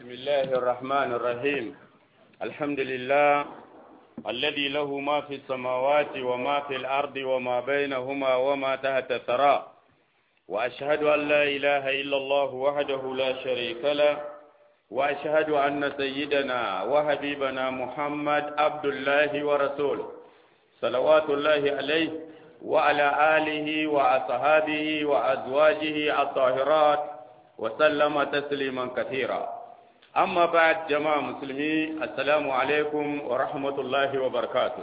بسم الله الرحمن الرحيم الحمد لله الذي له ما في السماوات وما في الأرض وما بينهما وما تحت الثرى وأشهد أن لا إله إلا الله وحده لا شريك له وأشهد أن سيدنا وحبيبنا محمد عبد الله ورسوله صلوات الله عليه وعلى آله وأصحابه وأزواجه الطاهرات وسلم تسليما كثيرا أما بعد جماعة مسلمين السلام عليكم ورحمة الله وبركاته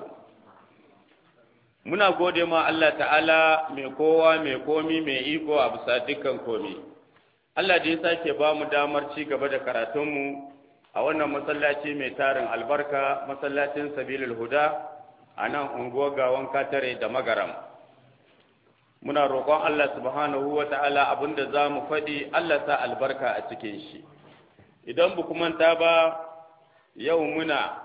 muna gode ma Allah ta'ala mai kowa mai komi mai iko a bisa dukkan komi Allah da ya sake ba mu damar ci gaba da karatunmu a wannan masallaci mai tarin albarka masallacin sabilul huda a nan unguwar gawan katare da magaram muna roƙon Allah subhanahu wa ta'ala abinda za mu faɗi Allah sa albarka a cikin shi idan bu manta ba yau muna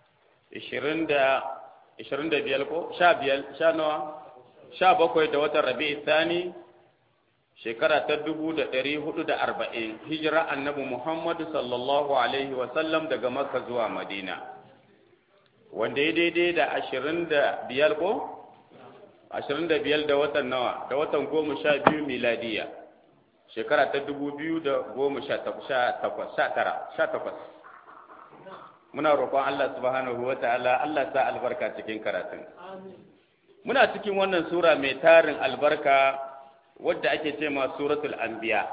25 ko 15 sha nawa 17 da watan rabi'i thani shekara ta 1440 hijira annabi Muhammadu sallallahu alaihi wa sallam daga Makka zuwa Madina wanda ya daidai da 25 ko ashirin da biyar da watan nawa da watan goma sha biyu miladiya shekara ta dubu biyu da goma sha takwas sha tara sha takwas muna roƙon Allah subhanahu wa ta'ala Allah sa albarka cikin karatun muna cikin wannan sura mai tarin albarka wadda ake ce ma suratul anbiya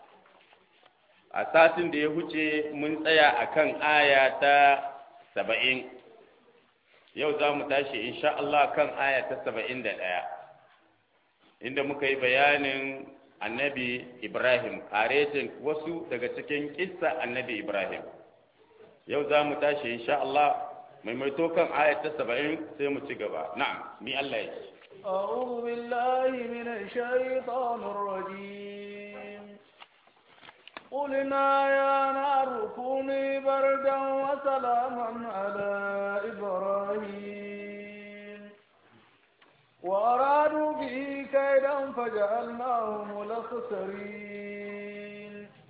a satin da ya huce mun tsaya akan aya ta saba'in yau za mu tashi insha Allah kan aya ta saba'in da ɗaya inda muka yi bayanin annabi Ibrahim karetin wasu daga cikin kissa annabi Ibrahim yau za mu tashi insha Allah maimaito kan aya ta saba'in sai mu ci gaba na'am mi Allah ya ce أعوذ بالله من الشيطان الرجيم قلنا يا نار كوني بردا وسلاما على إبراهيم وأرادوا به كيدا فجعلناهم الأخسرين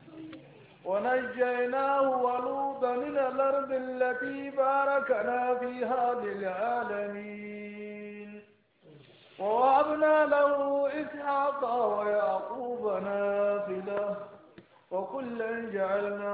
ونجيناه ولوطا من الأرض التي باركنا فيها للعالمين ووهبنا له إسحاق ويعقوب نافلة وكلا جعلنا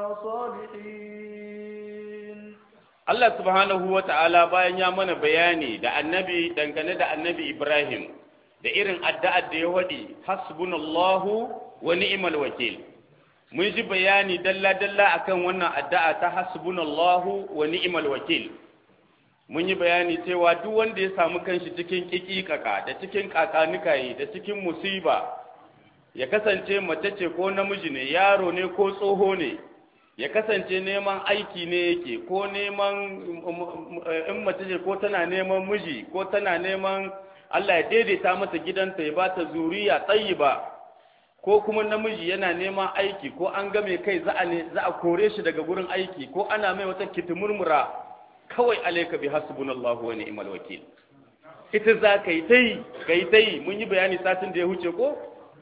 صالحين Allah subhanahu wa ta'ala bayan ya mana bayani da annabi dangane da annabi Ibrahim da irin addu'ar da ya waɗi hasbunallahu wa ni'mal wakil mun ji bayani dalla-dalla akan wannan addu'a ta hasbunallahu wa ni'mal wakil mun yi bayani cewa duk wanda ya samu kanshi cikin kikikaka da cikin kakanikaye da cikin musiba ya kasance mace ce ko namiji ne yaro ne ko tsoho ne ya kasance neman aiki ne yake ko neman in mace ce ko tana neman miji ko tana neman Allah ya daidaita mata gidanta ya bata zuriya tsayiba ko kuma namiji yana neman aiki ko an game kai za a za a kore shi daga gurin aiki ko ana mai wata kitimurmura kawai alayka bi hasbunallahu wa ni'mal wakil ita za ka yi ta yi ka yi ta yi mun yi bayani satin da ya huce ko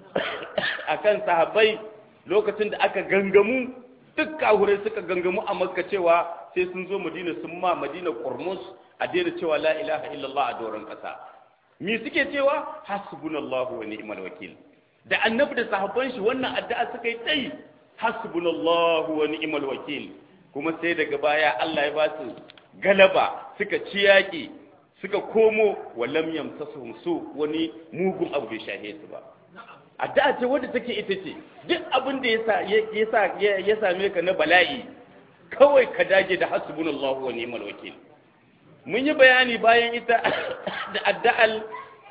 akan sahabbai lokacin da aka gangamu duk kahurai suka gangamu a makka cewa sai sun zo madina sun ma madina kurmus a daina cewa la ilaha illallah a doron kasa me suke cewa hasbunallahu wa ni'mal wakil da annabi da sahabban shi wannan addu'a suka yi tai hasbunallahu wa ni'mal wakil kuma sai daga baya Allah ya ba su galaba suka ci yaƙi suka komo walam yamsasuhum su wani mugun abu bai shahe su ba addu'a ce wadda take ita ce duk abin da ya same ka na bala'i kawai ka dage da hasbunallahu wa ni'mal wakil mun yi bayani bayan ita da addu'al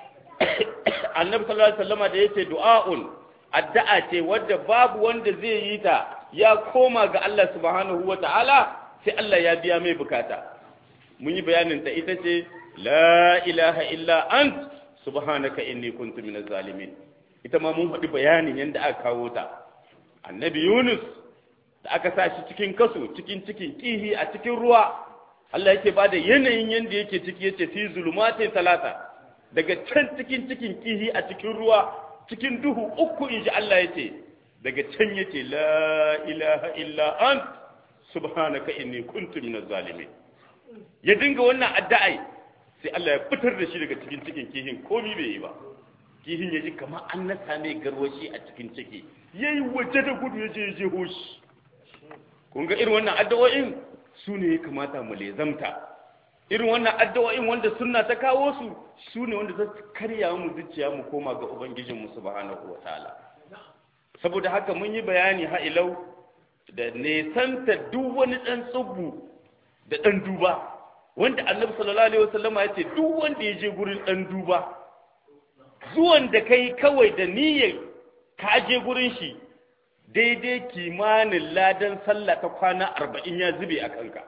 annabi sallallahu alaihi wasallama da yace du'aun addu'a ce wadda babu wanda zai yi ta ya koma ga Allah subhanahu wa ta'ala sai Allah ya biya mai bukata mun yi bayanin ta ita ce la ilaha illa ant subhanaka inni kuntu minaz zalimin ita ma mun faɗi bayanin yadda aka kawo ta annabi yunus da aka sa shi cikin kaso cikin cikin kihi a cikin ruwa Allah yake ba da yanayin yadda yake ciki yace fi zulumatin talata daga can cikin cikin kihi a cikin ruwa cikin duhu uku in ji Allah yace daga can yace la ilaha illa ant subhanaka inni kuntu minaz zalimin ya dinga wannan addu'ai sai Allah ya fitar da shi daga cikin cikin kihin komi bai yi ba kihin ya ji kamar an nasa mai garwashi a cikin ciki yayi waje da gudu ya je ya je hoshi kun ga irin wannan addu'o'in su ne ya kamata mu lezamta irin wannan addu'o'in wanda sunna ta kawo su su ne wanda za su karya mu zuciya mu koma ga ubangijinmu subhanahu wataala saboda haka mun yi bayani ha ilau da nesanta duk wani dan tsubbu da dan duba wanda annabi sallallahu alaihi wasallam ya ce duk wanda ya je gurin dan duba zuwan da kai kawai da niyyar ka je gurin shi daidai kimanin ladan sallah ta kwana arba'in ya zube a kanka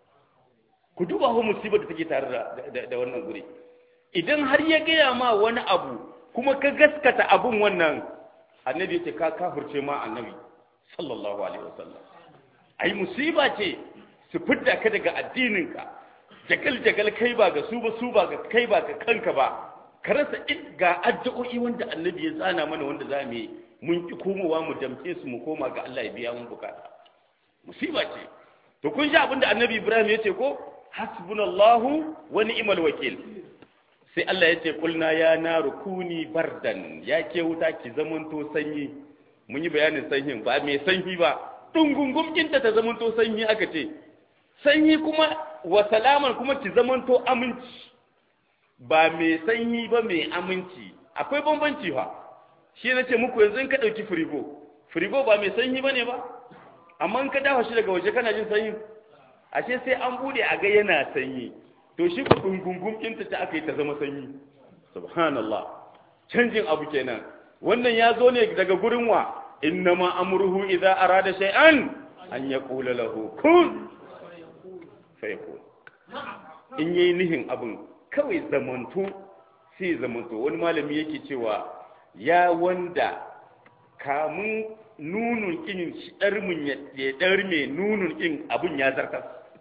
ku duba ho musibar da take tare da wannan guri idan har ya gaya ma wani abu kuma ka gaskata abun wannan annabi ce ka kafirce ma annabi sallallahu alaihi wasallam ai musiba ce su fidda ka daga addininka jagal jagal kai ba ga su ba su ba ga kai ba ga kanka ba ka rasa ga addu'o'i wanda annabi ya tsana mana wanda za mu yi mun ki komowa mu damke su mu koma ga Allah ya biya mun bukata musiba ce to kun ji abinda annabi Ibrahim ya ce ko hasbunallahu wa ni'mal wakil sai Allah ya ce kulna ya naru kuni bardan ya ke wuta ki zamanto sanyi mun yi bayanin sanyin ba mai sanyi ba dungungum kinta ta zamanto sanyi aka ce sanyi kuma wa salaman kuma ki zamanto aminci ba mai sanyi ba mai aminci akwai bambanci fa shi na ce muku yanzu in ka ɗauki firigo firigo ba mai sanyi ba ne ba amma in ka dafa shi daga waje kana jin sanyi ashe sai an bude a ga yana sanyi to shi ku gungungun ɗinta ta aka yi ta zama sanyi subhanallah canjin abu kenan wannan ya zo ne daga gurin wa innama amruhu idza arada shay'an an yaqula lahu kun fayakun in yayi nihin abin kawai zamanto sai zamanto wani malami yake cewa ya wanda kamun nunun kin ɗarmin ya ɗarme nunun kin abin ya zartar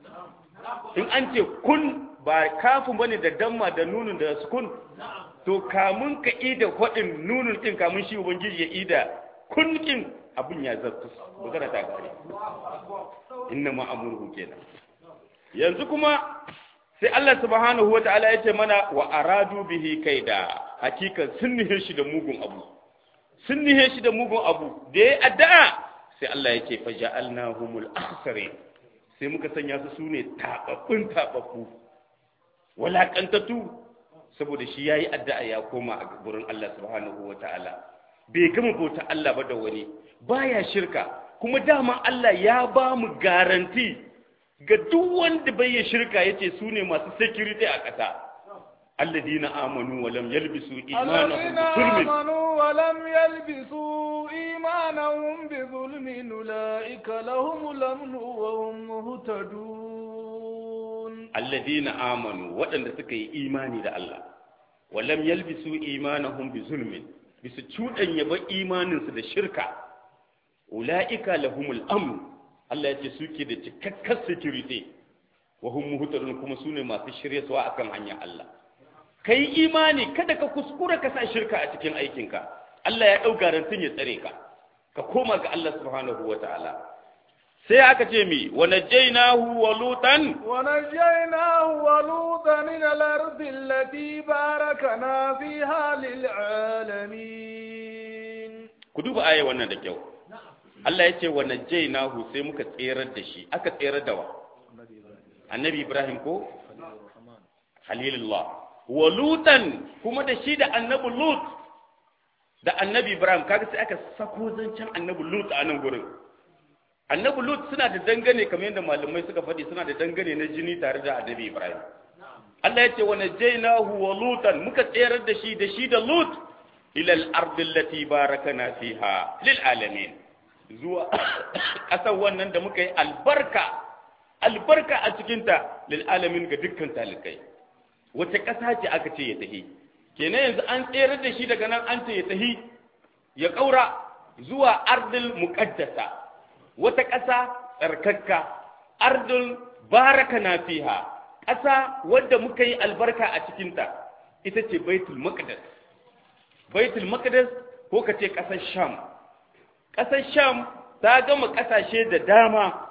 in an ce kun ba kafin bane da damma da nunun da sukun to kamun ka ida kwaɗin nunun kin kamun shi ubangiji ya ida kun kin abin ya zartar magana ta gare inna ma amurhu kenan yanzu kuma sai Allah subhanahu wa ta'ala ya ce mana wa aradu bihi kaida hakikan sun nihe shi da mugun abu sun nihe shi da mugun abu da ya addu'a sai Allah ya ce faja'alnahumul akhsarin sai muka sanya su sune tababbun tababbu walakantatu saboda shi yayi addu'a ya koma a gurin Allah subhanahu wa ta'ala bai gama bauta Allah ba da wani baya shirka kuma dama Allah ya ba mu garanti ga duk wanda bai yi shirka yace su ne masu security a ƙasa alladina amanu wa lam yalbisu imanahum bi zulmin amanu wa lam yalbisu imanahum bi zulmin ulaika lahumul amnu wa hum muhtadun alladina amanu waɗanda suka yi imani da Allah wa lam yalbisu imanahum bi zulmin bisu cuɗanya ba imaninsu da shirka ulaika lahumul amnu Allah ya ce suke da cikakkar security wa hum muhtadun kuma sune masu shiryarwa akan hanyar Allah kai imani kada ka kuskura ka sa shirka a cikin aikinka Allah ya dau garantin ya tsare ka ka koma ga Allah subhanahu wataala sai aka ce mi wa najaynahu wa lutan wa najaynahu wa lutan ila al-ardi allati barakana fiha lil alamin ku duba aya wannan da kyau Allah ya ce wa najjaynahu sai muka tserar da shi aka tserar da wa annabi Ibrahim ko halilullah wa lutan kuma da shi da annabi lut da annabi Ibrahim kaga sai aka sako zancen annabi lut a nan gurin annabi lut suna da dangane kamar yadda malamai suka faɗi suna da dangane na jini tare da annabi Ibrahim Allah ya ce wa najjaynahu wa lutan muka tserar da shi da shi da lut ila al-ardi allati barakana fiha lil alamin zuwa ƙasar wannan da muka yi albarka albarka a cikinta lil'alamin ga dukkan talikai wace ƙasa ce aka ce ya tahi kenan yanzu an tsere da shi daga nan an ce ya tahi ya ƙaura zuwa ardil muƙaddasa wata ƙasa tsarkakka ardil baraka na fiha ƙasa wadda muka yi albarka a cikinta ita ce baitul maqdis baitul maqdis ko ka ce ƙasar sham ƙasar sham ta gama ƙasashe da dama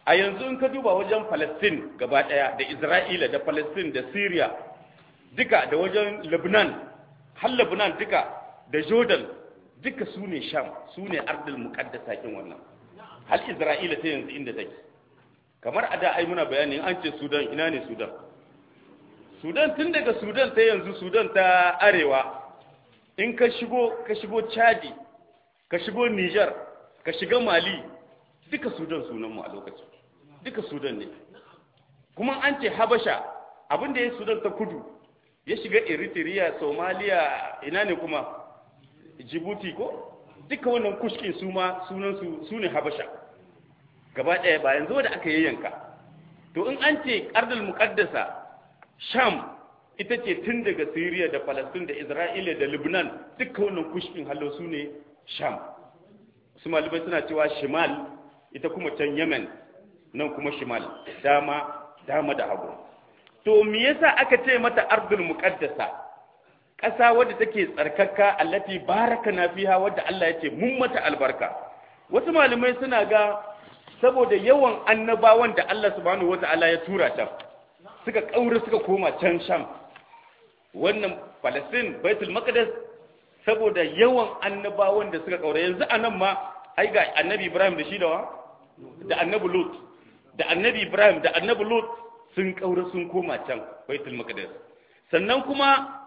a yanzu in ka duba wajen Palestine gaba ɗaya da Isra'ila da Palestine da Syria duka da wajen Lebanon har Lebanon duka da Jordan duka su ne Sham su ne ardul muqaddasa kin wannan har Isra'ila ta yanzu inda take kamar a da ai muna bayani an ce Sudan ina ne Sudan Sudan tun daga Sudan ta yanzu Sudan ta arewa in ka shigo ka shigo Chadi ka shigo Niger ka shiga Mali duka Sudan sunan mu a lokacin duka Sudan ne kuma an ce Habasha abin da ya Sudan ta kudu ya shiga Eritrea Somalia ina ne kuma Djibouti ko duka wannan kushkin su ma sunan su su ne Habasha gaba ɗaya ba yanzu da aka yayyanka to in an ce ardul muqaddasa Sham ita ce tun daga Syria da Palestine da Isra'ila da Lebanon duka wannan kushkin hallo su ne Sham su malamai suna cewa Shimal ita kuma can Yemen nan kuma Shimal dama dama da hagu to me yasa aka ce mata ardul muqaddasa ƙasa wadda take tsarkaka allati barakana fiha wadda Allah ya ce mun mata albarka wasu malamai suna ga saboda yawan annabawan da Allah subhanahu wata'ala ya tura ta suka kaura suka koma can Sham wannan Palestine Baitul Maqdis saboda yawan annabawan da suka kaura yanzu anan ma ai ga annabi Ibrahim da shi da wa da annabi Lut da annabi Ibrahim da annabi Lut sun kaura sun koma can Baitul Maqdis sannan kuma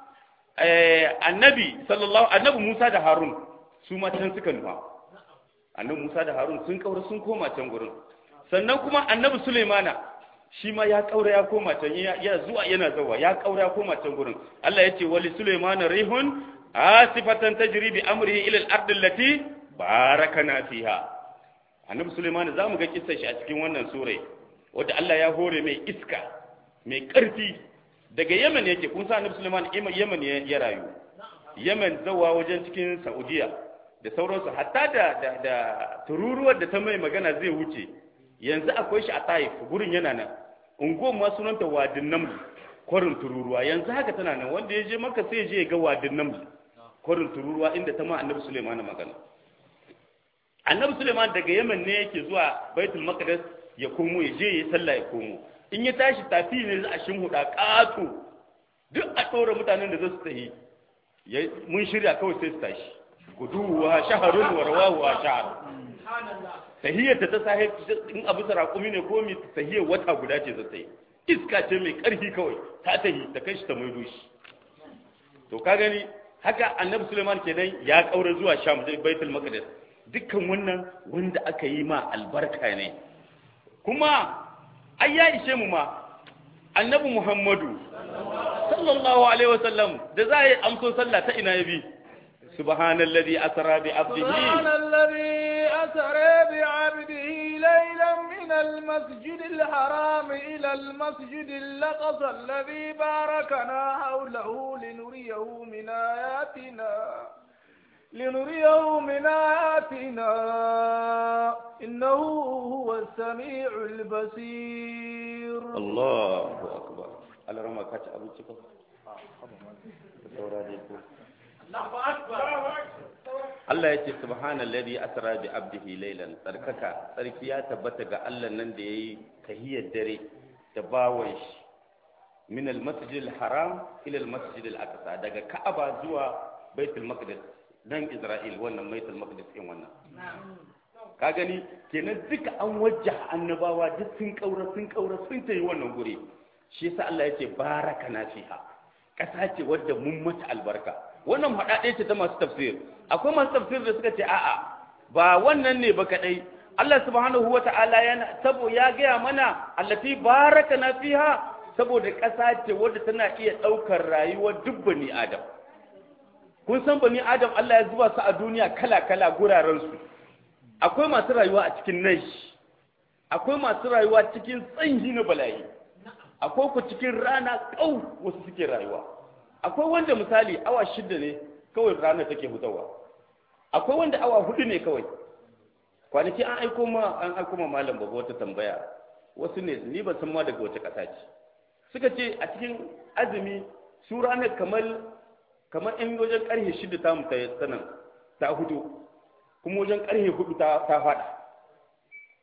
annabi sallallahu annabi Musa da Harun su ma can suka nufa annabi Musa da Harun sun kaura sun koma can gurin sannan kuma annabi Sulaimana shi ma ya kaura ya koma can ya zuwa yana zawa ya kaura ya koma can gurin Allah ya ce wali Sulaimana rihun asifatan tajri bi amrihi ila al-ard allati barakana fiha annabi Sulaimana zamu ga kissar shi a cikin wannan sura wanda Allah ya hore mai iska mai karfi daga Yemen yake kun sa annabi Sulaiman Yemen ya rayu Yemen zawa wajen cikin Saudiya da sauransu hatta da da, da tururuwar da ta mai magana zai wuce yanzu akwai shi a Taif gurin yana nan unguwar ma sunanta Wadin Naml kwarin tururuwa yanzu haka tana nan wanda ya je maka sai ya je ya ga Wadin Naml kwarin tururuwa inda ta ma annabi Sulaiman magana annabi Sulaiman daga Yemen ne yake zuwa Baitul Maqdis ya komo ya je ya sallah ya komo in ya tashi tafi ne za a shinhuda ƙato duk a ɗora mutanen da za su tafi mun shirya kawai sai su tashi guduwa shaharun warwawa shahar tahiyar ta ta sahi in abu sarakumi ne ko mi tahiyar wata guda ce za ta yi iska ce mai ƙarfi kawai ta tahi ta kai shi ta maido shi to ka gani haka annabi suleiman kenan ya ƙaura zuwa sham baitul maqdis dukkan wannan wanda aka yi ma albarka ne kuma ai ya ishe mu ma annabi muhammadu sallallahu alaihi wasallam da za a yi amso sallah ta ina ya bi subhanallazi asra bi abdihi subhanallazi asra bi abdihi laylan min almasjid alharam ila almasjid alaqsa alladhi barakana hawlahu linuriyahu min ayatina لنريه من آياتنا إنه هو السميع البصير الله أكبر على رمى كاتش أبو تشكو Allah ya ce subhanallazi asra bi abdihi laylan tsarkaka tsarki ya tabbata ga Allah nan da yayi tahiyar dare da bawon shi min al-masjid al-haram ila al-masjid al-aqsa daga Ka'aba zuwa Baitul Maqdis dan Isra'il wannan Baitul Maqdis din wannan ka gani kenan duka an wajja annabawa duk sun kaura sun kaura sun tayi wannan guri shi yasa Allah ya ce baraka na fiha kasa ce wadda mun mata albarka wannan haɗaɗe ce ta masu tafsir akwai masu tafsir da suka ce a'a ba wannan ne ba kadai Allah subhanahu wata'ala yana sabo ya gaya mana allati baraka na fiha saboda ƙasa ce wadda tana iya ɗaukar rayuwar duk bani adam kun san bani adam Allah ya zuba su a duniya kala kala guraren su akwai masu rayuwa a cikin nashi akwai masu rayuwa cikin tsanyi na bala'i akwai ku cikin rana kau wasu suke rayuwa akwai wanda misali awa shida ne kawai rana take hutawa akwai wanda awa hudu ne kawai kwanaki an aiko ma an aiko ma malam babu wata tambaya wasu ne ni ban san ma daga wace kasa ce suka ce a cikin azumi su ranar kamar kamar in wajen karhe shida ta mu ta sanan ta hudu kuma wajen karhe hudu ta ta fada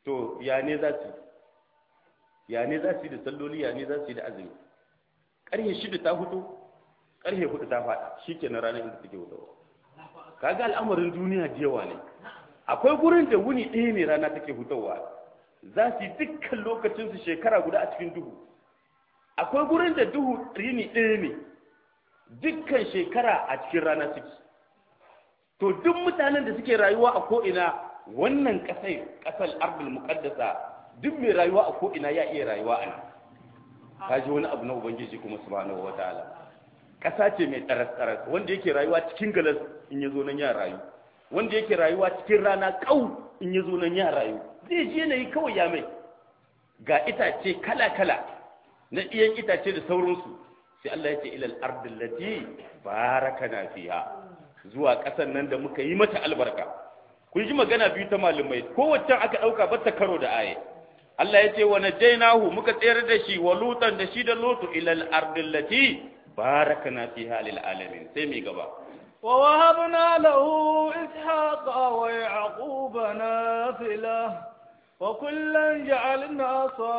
to ya ne za su ya ne za su yi da salloli ya ne za su yi da azumi ƙarfe shida ta hutu ƙarfe hudu ta faɗa shi ke na ranar inda take hutawa kaga al'amarin duniya da yawa ne akwai gurin da wuni ɗaya ne rana take hutawa za su yi dukkan lokacinsu shekara guda a cikin duhu akwai gurin da duhu rini ɗaya ne dukkan shekara a cikin rana suke to duk mutanen da suke rayuwa a ko'ina wannan ƙasai ƙasar ardul muqaddasa duk mai rayuwa a ko'ina ya iya rayuwa a nan ka ji wani abu na ubangiji kuma subhanahu wataala ƙasa ce mai tsaras-tsaras wanda yake rayuwa cikin galas in ya zo nan ya rayu wanda yake rayuwa cikin rana kau in ya zo nan ya rayu zai je na yi kawai ya mai ga itace kala-kala na iyan itace da sauransu sai Allah ya ce ilal ardil lati barakana fiha zuwa ƙasan nan da muka yi mata albarka kun ji magana biyu ta malumai kowace aka ɗauka ba ta karo da aye Allah ya ce wa najainahu muka tsayar da shi wa lutan da shi da lutu ilal ardil lati barakana fiha lil alamin sai mai gaba ووهبنا له إسحاق ويعقوب نافلة وكلا جعلنا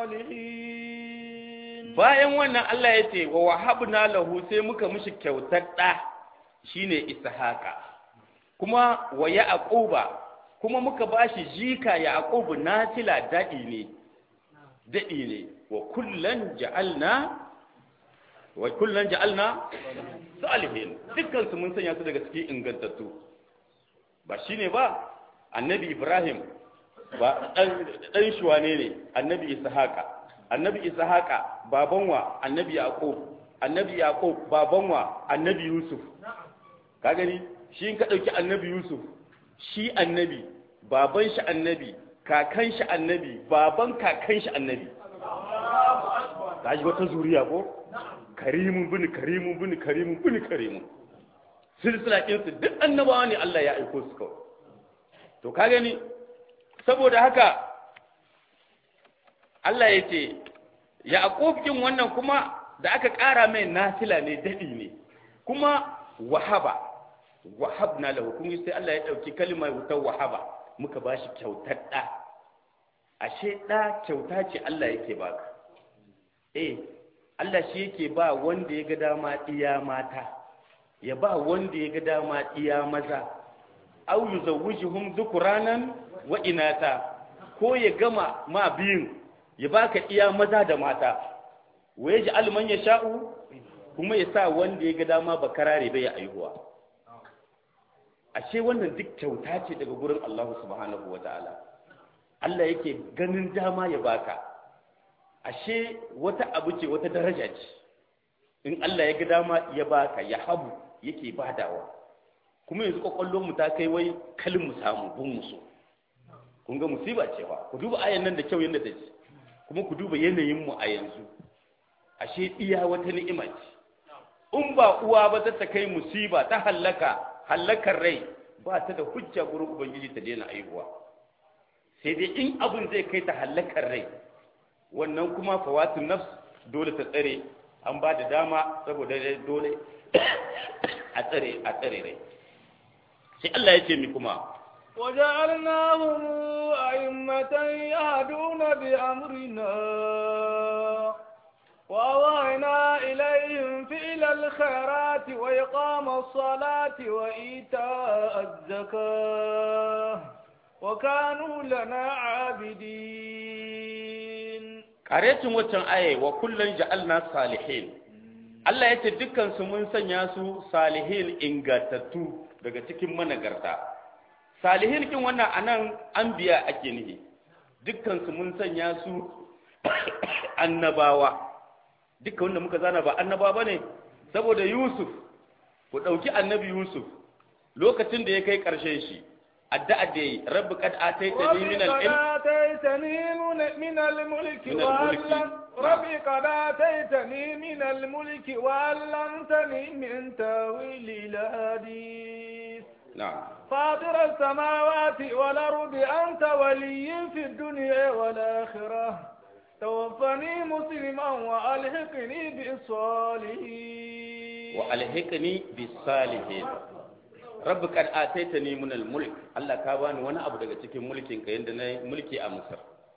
صالحين bayan wannan Allah ya ce wa wahabna lahu sai muka mishi kyautar ɗa shine ishaqa kuma wa yaquba kuma muka bashi jika yaqubu nafila dadi ne dadi ne wa kullan ja'alna wa kullan ja'alna salihin dukkan su mun sanya su daga cikin ingantattu ba shine ba annabi ibrahim ba dan dan shuwane ne annabi ishaqa annabi ishaqa baban wa annabi yaqub annabi yaqub baban wa annabi yusuf ka gani shi in ka dauki annabi yusuf shi annabi baban shi annabi kakan shi annabi baban kakan shi annabi ka ji wata zuriya ko karimun bin karimun bin karimun bin karimun silsila ɗinsu duk annabawa ne Allah ya aiko su kawai to ka gani saboda haka Allah ya ce ya kin wannan kuma da aka ƙara mai nafila ne daɗi ne kuma wahaba wahab na lahu kun sai Allah ya ɗauki kalmar wutar wahaba muka ba shi kyautar ɗa ashe ɗa kyauta ce Allah yake baka eh Allah shi yake ba wanda ya ga dama iya mata ya ba wanda ya ga dama iya maza au yuzawwijuhum dhukuranan wa inata ko ya gama ma biyun ya baka iya maza da mata wa yaji alman ya sha'u kuma ya sa wanda ya ga dama ba karare bai ya aihuwa ashe wannan duk kyauta ce daga gurin Allah subhanahu wataala Allah yake ganin dama ya baka ashe wata abu ce wata daraja ce in Allah ya ga dama ya baka ya habu yake badawa kuma yanzu kwakwallon mu ta kai wai kalin mu samu bun musu kun ga musiba ce fa ku duba ayan nan da kyau yanda ta ce kuma ku duba yanayin mu a yanzu ashe iya wata ni'ima ce in ba uwa ba ta kai musiba ta hallaka hallakar rai ba ta da hujja gurin ubangiji ta daina aihuwa sai dai in abin zai kai ta hallakar rai wannan kuma fawatun nafs dole ta tsare an ba da dama saboda dole a tsare a tsare rai sai Allah ya ce mi kuma وجعلناهم أئمة يهدون بأمرنا وأوهينا إليهم فعل الخيرات وإقام الصلاة وإيتاء الزكاة وكانوا لنا عابدين karetin waccan aye wa kullun ja'alna salihin Allah ya ce dukkan su mun sanya su salihin ingatattu daga cikin managarta salihin kin wannan anan anbiya ake nihi dukkan su mun sanya su annabawa dukkan wanda muka zana ba annabawa bane saboda Yusuf ku dauki annabi Yusuf lokacin da ya kai karshen shi addu'a da yi rabbi kad ataitani min al-ilm آتيتني من الملك من الملك. وعلم ربي قد آتيتني من الملك وعلمتني من تاويل الحديث na'am فاطر السماوات والأرض أنت ولي في الدنيا والآخرة توفني مسلما وألحقني بالصالحين wa alhiqni bis salihin rabbi kad ataitani min al mulk Allah ka bani wani abu daga cikin mulkin ka yanda na mulki a Misr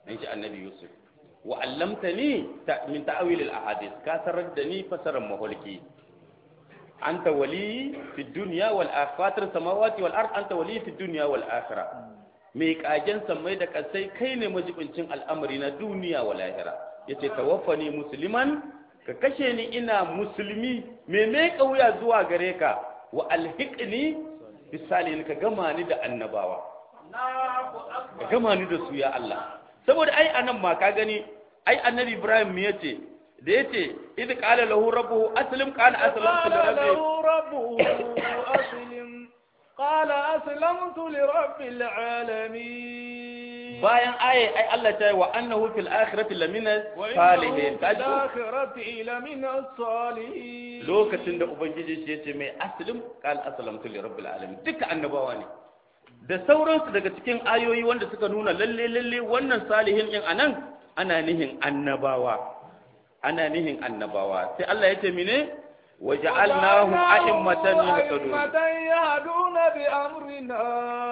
in ji annabi yusuf wa allamtani min ta'wil al ahadith ka sarar da ni fasaran maholki anta wali fi dunya wal akhirah samawati wal ard anta wali fi dunya wal akhirah mai kagen sammai da kasai kai ne majibincin al'amari na duniya wa lahira yace tawaffani musliman ka kashe ni ina musulmi me me kauya zuwa gare ka wa alhiqni bisalihin ka gama ni da annabawa ka gama ni da su ya Allah saboda ai anan ma ka gani ai annabi Ibrahim me yace da yace idh qala lahu rabbuhu aslim qala aslamtu li قال rabbi له ربه أسلم قال أسلمت لرب العالمين bayan aye ai Allah ta yi wa annahu fil akhirati lamina salihin وإنه في kaji ko? الآخرة لمن الصالحين lokacin da ubangiji shi yace mai aslim qala aslamtu li rabbil alamin duka annabawa ne da sauransu daga cikin ayoyi wanda suka nuna lalle lalle wannan salihin din anan ana nihin annabawa ana nihin annabawa sai Allah yace mine waja'alnahum a'immatan yahtadun أئمة يهدون بأمرنا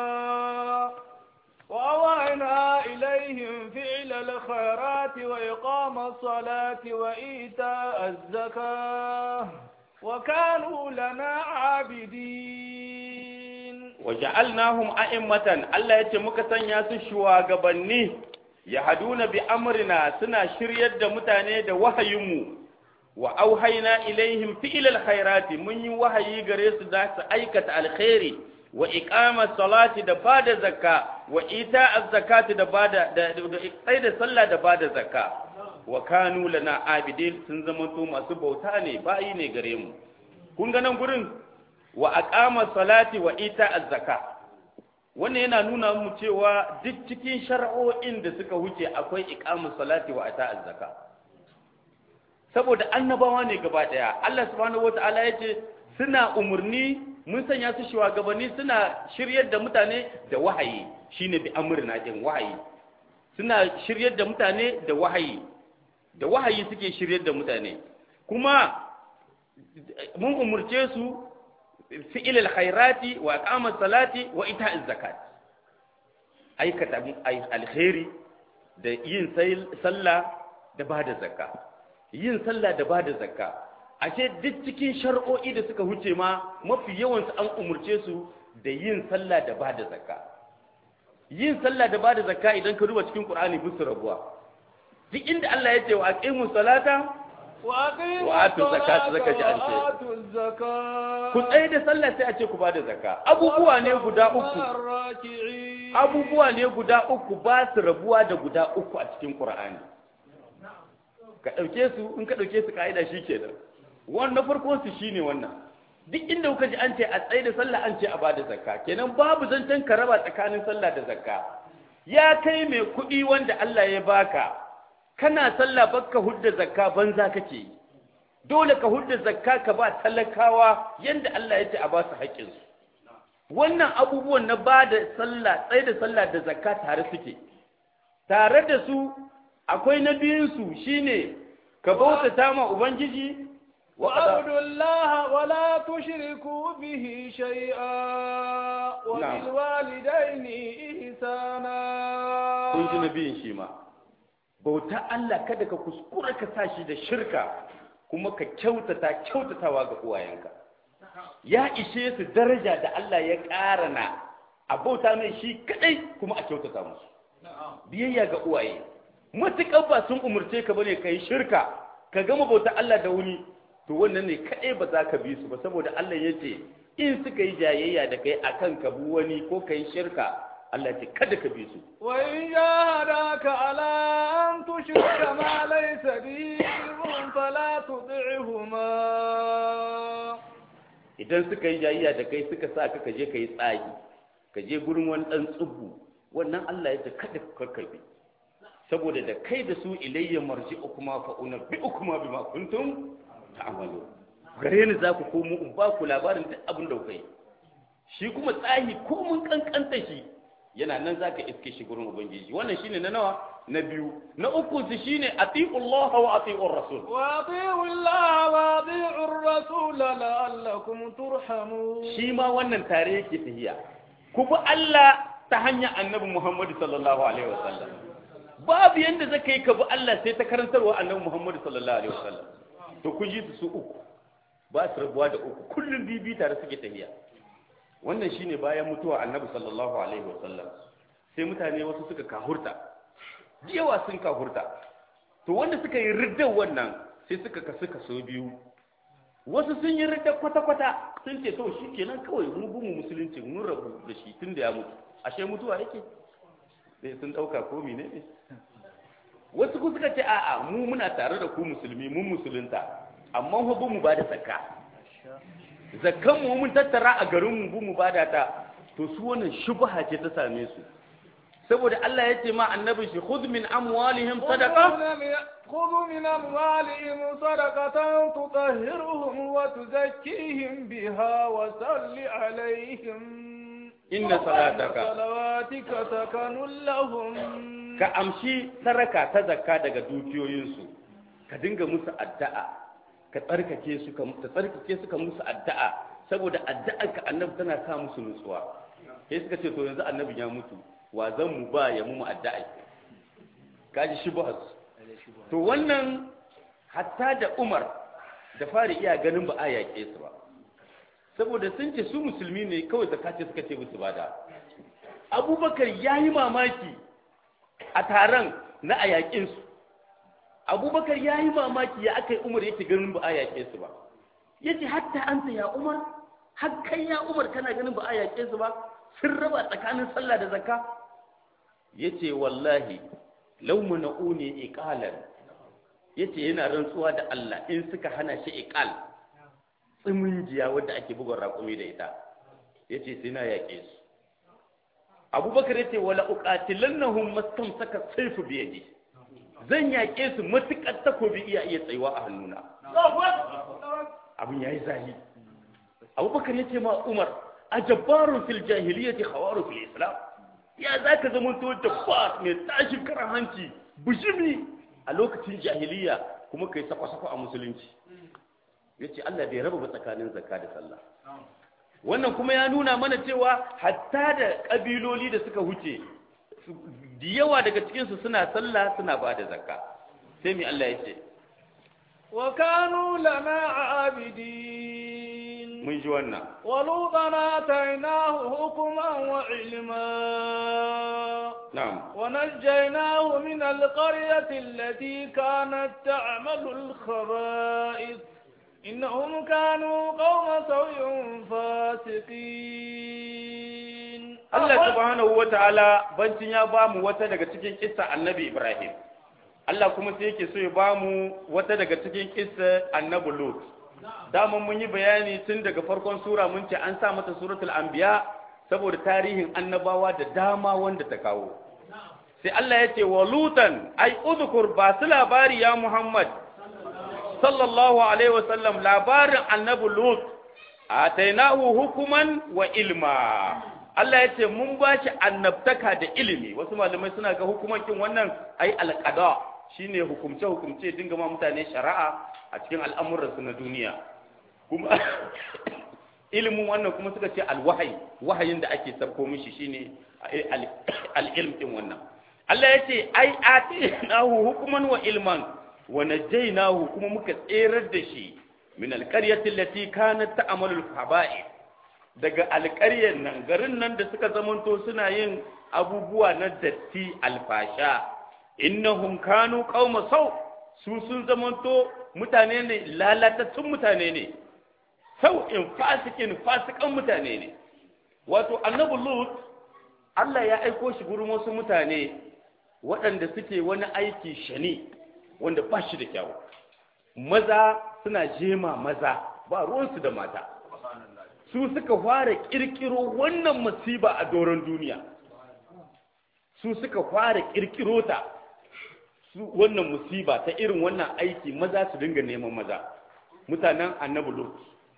وأوعنا إليهم فعل الخيرات وإقام الصلاة وإيتاء الزكاة وكانوا لنا عابدين waja'alnahum a'immatan Allah yace muka sanya su shugabanni yahduna bi amrina suna shiryar da mutane da wahayinmu wa auhayna ilaihim fi'lal khairati mun yi wahayi gare su za su aikata alkhairi wa iqama salati da bada zakka wa ita zakati da bada da da da sallah da bada zakka wa kanu lana abidin sun zama to masu bauta ne bayi ne gare mu kun ga nan gurin wa aqama salati wa ita zakka wannan yana nuna mu cewa duk cikin shar'o'in da suka wuce akwai iqamus salati wa ita zakka saboda annabawa ne gaba daya Allah subhanahu wataala yace suna umurni mun sanya su shugabanni suna shiryar da mutane da wahayi shine bi amrina din wahayi suna shiryar da mutane da wahayi da wahayi suke shiryar da mutane kuma mun umurce su fi'il alkhairati wa iqamat salati wa ita'iz zakat aikata alkhairi da yin sallah da bada zakka yin sallah da bada zakka ashe duk cikin shar'o'i da suka huce ma mafi yawan su an umurce su da yin sallah da bada zakka yin sallah da bada zakka idan ka duba cikin Qur'ani bisu rabuwa duk inda Allah ya ce wa aqimus salata وأقيموا wa atu zakata الصلاة zaka ji an ce وآتوا الزكاة ku tsaye da sallah sai a ce ku bada zakka abubuwa ne guda uku مع الراكعين abubuwa ne guda uku ba su rabuwa da guda uku a cikin Qur'ani ka ɗauke su in ka ɗauke su ka'ida shi ke nan wannan farko su shi ne wannan duk inda kuka ji an ce a tsaye da sallah an ce a bada zakka kenan babu zancen ka raba tsakanin sallah da zakka ya kai mai kuɗi wanda Allah ya baka kana sallah baka hudda zakka banza kake yi dole ka hudda zakka ka ba talakawa yanda Allah ya ce a ba su haƙƙinsu wannan abubuwan na ba da sallah tsaye da sallah da zakka tare suke tare da su akwai na biyunsu shine ka bautata ma ubangiji wa qada- وأعبدوا الله ولا تشركوا به شيئا وبالوالدين إحسانا kun ji na biyun shi ma bauta Allah kada ka kuskura ka sa shi da shirka kuma ka kyautata kyautatawa ga uwayenka ya ishe su daraja da Allah ya ƙarana a bauta mai shi kadai kuma a kyautata musu biyayya ga uwaye matuƙar ba sun umurce ka bane kai shirka ka gama bauta Allah da wuni to wannan ne kadai ba za ka bi su ba saboda Allah ya ce in suka yi jayayya da kai akan ka bi wani ko kai shirka Allah ce kada ka bi su وإن جاهداك على أن تشرك ما ليس به علم فلا تطعهما idan suka yi jayayya da kai suka sa ka ka je ka yi tsagi ka je gurin wani ɗan tsubu wannan Allah ya ce kada ka karkabe saboda da kai da su ilayya marji ukuma fa una bi ukuma bima kuntum ta'malu gare ni za ku komo in ba ku labarin duk abin da kuka yi shi kuma tsahi ko mun kankanta shi yana nan za ka iske shi gurin ubangiji wannan shine na nawa na biyu na uku su shine atiullaha wa atiur rasul وأطيعوا الله وأطيعوا الرسول لعلكم ترحمون shi ma wannan tare yake tahiya ku bi Allah ta hanyar annabi Muhammadu sallallahu alaihi wasallam babu babu yanda zaka yi ka bi Allah sai ta karantarwa annabi Muhammad sallallahu alaihi wasallam to kun ji su su uku ba su rabuwa da uku kullum bibi tare suke tafiya wannan shine bayan mutuwa annabi sallallahu alaihi wasallam sai mutane wasu suka kahurta yawa sun kahurta to wanda suka yi riddar wannan sai suka kasu kaso biyu wasu sun yi riddar kwata-kwata sun ce to shi kenan kawai mun gumu musulunci mun rabu da shi tun da ya mutu ashe mutuwa yake sai sun ɗauka ko mene ne wasu ku suka ce a'a mu muna tare da ku musulmi mun musulunta amma hu mu ba da zakka zakkan mu mun tattara a garin mu mu ba da ta to su wannan shubha ce ta same su saboda Allah ya ce ma annabi shi khudh min amwalihim sadaqa خذ من أموالهم صدقة تطهرهم وتزكيهم بها وصل عليهم إن صلاتك صلواتك سكن لهم ka amshi saraka ta zakka daga dukiyoyinsu ka dinga musu addu'a ka tsarkake su ka tsarkake su ka musu addu'a saboda addu'ar ka annabi tana sa musu nutsuwa sai suka ce to yanzu annabi ya mutu wa zan mu ba ya mu addu'a kaji shubhas to wannan hatta da Umar da fari iya ganin ba a yaƙe su ba saboda sun ce su musulmi ne kawai zakace suka ce musu bada abubakar ya yi mamaki a taron na a yaƙin su abubakar ya yi mamaki ya aka yi umar yake ganin ba a yaƙe su ba ya ce hatta an ya umar har kai ya umar kana ganin ba a yaƙe su ba sun raba tsakanin sallah da zakka ya ce wallahi lau mana'uni iqalan ya ce yana rantsuwa da Allah in suka hana shi iqal tsiminjiya wadda ake bugun raƙumi da ita ya ce sai na yaƙe su abubakar ya ce wala uqatilannahum mastamsaka sayfu bi yadi zan yaƙe su matuƙar takobi iya iya tsayuwa a hannuna abin yayi zahi abubakar ya ce ma umar a jabbarun fil jahiliyyati khawaru fil islam ya zaka zama to jabbar mai tashin karan hanci bujimi a lokacin jahiliya kuma kai sakwa-sakwa a musulunci yace Allah bai raba ba tsakanin zakka da sallah wannan kuma ya nuna mana cewa hatta da kabiloli da suka huce da yawa daga cikinsu suna sallah suna ba da zakka sai mai Allah ya ce wa kanu lana abidin mun ji wannan ولوطا آتيناه حكما وعلما na'am ونجيناه من القرية التي كانت تعمل الخبائث إنهم كانوا قوم سوء فاسقين Allah subhanahu wa ta'ala bancin ya ba mu wata daga cikin kissa annabi Ibrahim Allah kuma sai yake so ya ba mu wata daga cikin kissa annabi Lut dama mun yi bayani tun daga farkon sura mun ce an sa mata suratul anbiya saboda tarihin annabawa da dama wanda ta kawo sai Allah ya ce wa lutan ai udhkur ba su labari ya Muhammad sallallahu alaihi wasallam labarin annabi Lut atainahu hukuman wa ilma Allah ya ce mun ba shi annabtaka da ilimi wasu malamai suna ga hukumancin wannan ai alqada shine hukumce hukumce dinga ma mutane shari'a a cikin al'amuransu na duniya kuma ilimin wannan kuma suka ce alwahayi wahayin da ake sabko mishi shine al-ilm din wannan Allah ya ce ai atinahu hukuman wa ilman wa najaynahu kuma muka tserar da shi min alqaryati allati kanat ta'malu al-khaba'ith daga alƙaryar nan garin nan da suka zamanto suna yin abubuwa na datti alfasha innahum kanu qauma sau su sun zamanto mutane ne lalatattun mutane ne sau in fasikin fasikan mutane ne wato annabi lut Allah ya aiko shi gurin wasu mutane waɗanda suke wani aiki shani wanda ba shi da kyau maza suna jema maza ba ruwansu da mata su suka fara kirkiro wannan masiba a doron duniya su suka fara kirkiro ta su wannan musiba ta irin wannan aiki maza su dinga neman maza mutanen annabi lut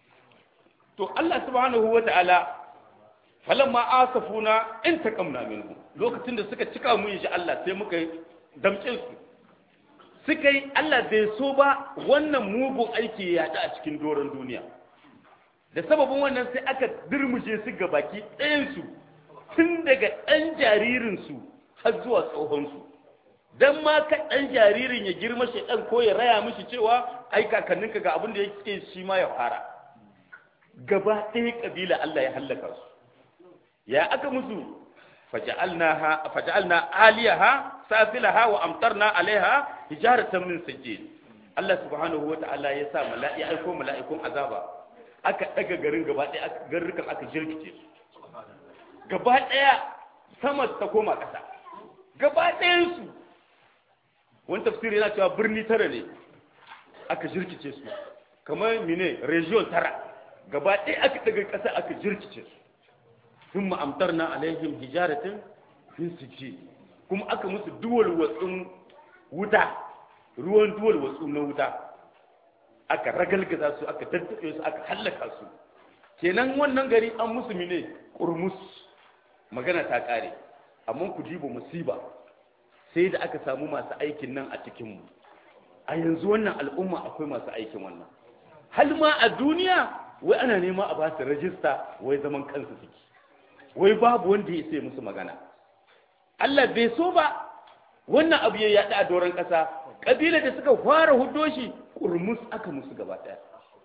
to Allah subhanahu wata'ala falamma asafuna in taqamna minhu lokacin da suka cika mu insha Allah sai muka damce su suka yi Allah bai so ba wannan mugun aiki ya yaɗu a cikin doron duniya da sababin wannan sai aka dirmushe su ga baki ɗayansu tun daga ɗan jaririnsu har zuwa tsohonsu dan ma ka dan jaririn ya girma shedan ko ya raya mishi cewa ai kakanninka ga abin da yake shi ma ya fara gaba ɗaya kabila Allah ya hallaka su ya aka musu faja'alnaha faja'alna aliyaha safilaha wa amtarna alaiha hijaratan min sijil Allah subhanahu wa ta'ala ya sa mala'i aiko mala'ikun azaba aka daga garin gaba ɗaya garrukan aka jirkice su gaba ɗaya sama ta koma ƙasa gaba ɗayan su wani tafsiri yana cewa birni tara ne aka jirkice su kamar mine region tara gaba ɗaya aka daga ƙasa aka jirkice su sun ma'amtar na alaihim hijaratin fin sijil kuma aka musu duwal watsun wuta ruwan duwal watsu na wuta aka ragalgaza su aka tattaɓe su aka hallaka su kenan wannan gari an musu mine kurmus magana ta ƙare amma ku diba musiba sai da aka samu masu aikin nan a cikinmu a yanzu wannan al'umma akwai masu aikin wannan hal ma a duniya wai ana nema a ba su rajista wai zaman kansu suke wai babu wanda ya sai musu magana Allah bai so ba wannan abu ya yaɗa a doron ƙasa ƙabila da suka fara hudo shi ƙurmus aka musu gaba ɗaya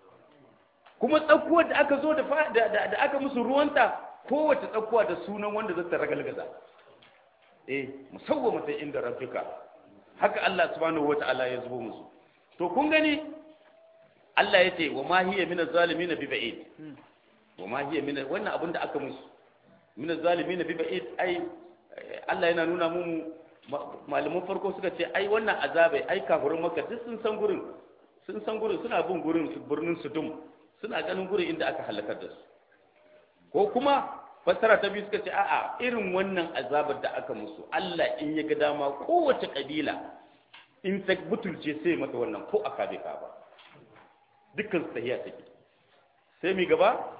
kuma tsakuwar da aka zo da aka musu ruwanta kowace tsakuwa da sunan wanda zata ragalgaza eh musawwa mata inda rabbika haka Allah subhanahu wata'ala ya zubo musu to kun gani Allah ya ce wa ma hiya min az-zalimin bi ba'id wa ma hiya min wannan abin da aka musu min az-zalimin bi ba'id ai Allah yana nuna mu malaman farko suka ce ai wannan azabai ai kafirin maka duk sun san gurin sun san gurin suna bin gurin birnin sudum suna ganin gurin inda aka halakar da su ko kuma fassara ta biyu suka ce a'a irin wannan azabar da aka musu Allah in ya ga dama kowace kabila in ta butulce sai mata wannan ko aka bai ka ba dukkan su tahiya take sai mi gaba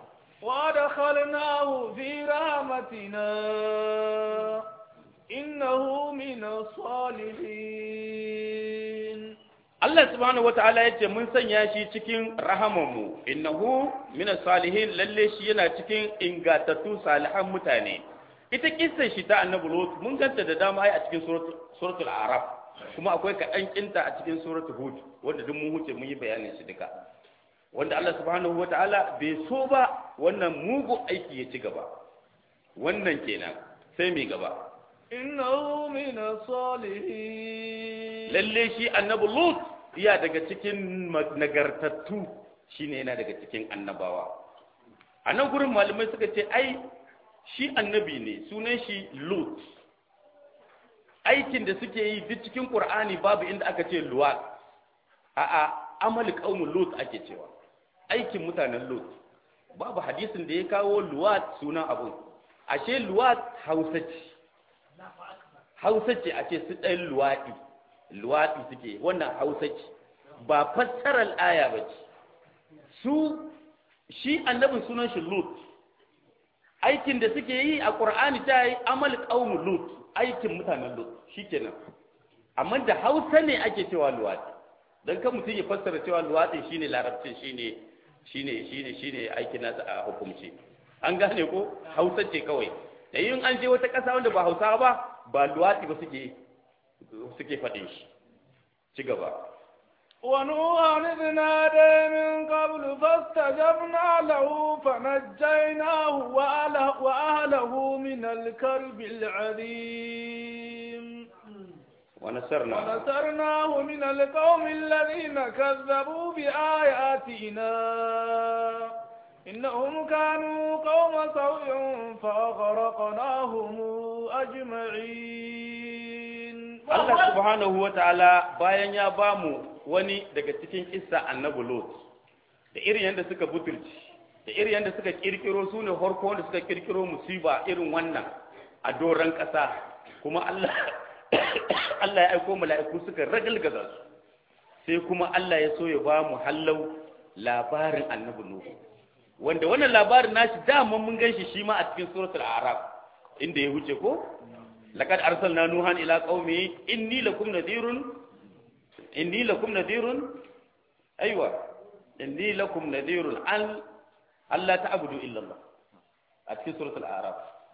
وادخلناه في رحمتنا إنه من الصالحين Allah subhanahu wata'ala ya ce mun sanya shi cikin rahamanmu innahu min salihin lalle shi yana cikin ingatattu salihan mutane ita kissa shi ta annabi lut mun ganta da dama ai a cikin suratul araf kuma akwai kaɗan kinta a cikin suratul hud wanda duk mun huce mun yi bayanin shi duka wanda Allah subhanahu wata'ala bai so ba wannan mugu aiki ya ci gaba wannan kenan sai mai gaba إنه من الصالحين lalle shi annabi lut iya daga cikin nagartattu shine yana daga cikin annabawa a nan gurin malamai suka ce ai shi annabi ne sunan shi lut aikin da suke yi duk cikin qur'ani babu inda aka ce luwat a'a amali qaumul lut ake cewa aikin mutanen lut babu hadisin da ya kawo luwat sunan abu ashe luwat hausa ce hausa ce a ce su ɗan luwaɗi luwaɗi suke wannan hausa ce ba fassarar aya ba ce su shi annabin sunan shi lut aikin da suke yi a ƙur'ani ta yi amal ƙaumu lut aikin mutanen lut shi kenan amma da hausa ne ake cewa luwaɗi don kan mutum ya fassara cewa luwaɗi shine larabcin shine shine shine shine aikin nasa a hukumci an gane ko hausa ce kawai da yin an je wata ƙasa wanda ba hausa ba ba luwaɗi ba suke suke faɗin shi ci gaba ونوحا إذ نادى من قبل فاستجبنا له فنجيناه وأهله, وأهله من الكرب العظيم ونصرنا ونصرناه من القوم الذين كذبوا بآياتنا إنهم كانوا قوم سوء فأغرقناهم أجمعين Allah subhanahu wa ta'ala bayan ya ba mu wani daga cikin kissa annabi Lot da irin yadda suka butulci da irin yadda suka kirkiro su ne farko wanda suka kirkiro musiba irin wannan a doron ƙasa kuma Allah Allah ya aiko mala'iku suka ragalgaza su sai kuma Allah ya so ya ba mu hallau labarin annabi Nuhu wanda wannan labarin nashi dama mun ganshi shi ma a cikin suratul a'raf inda ya huce ko laqad arsalna nuhan ila qaumi inni lakum nadhirun inni lakum nadhirun aywa inni lakum nadhirun an alla ta'budu illa Allah a cikin suratul a'raf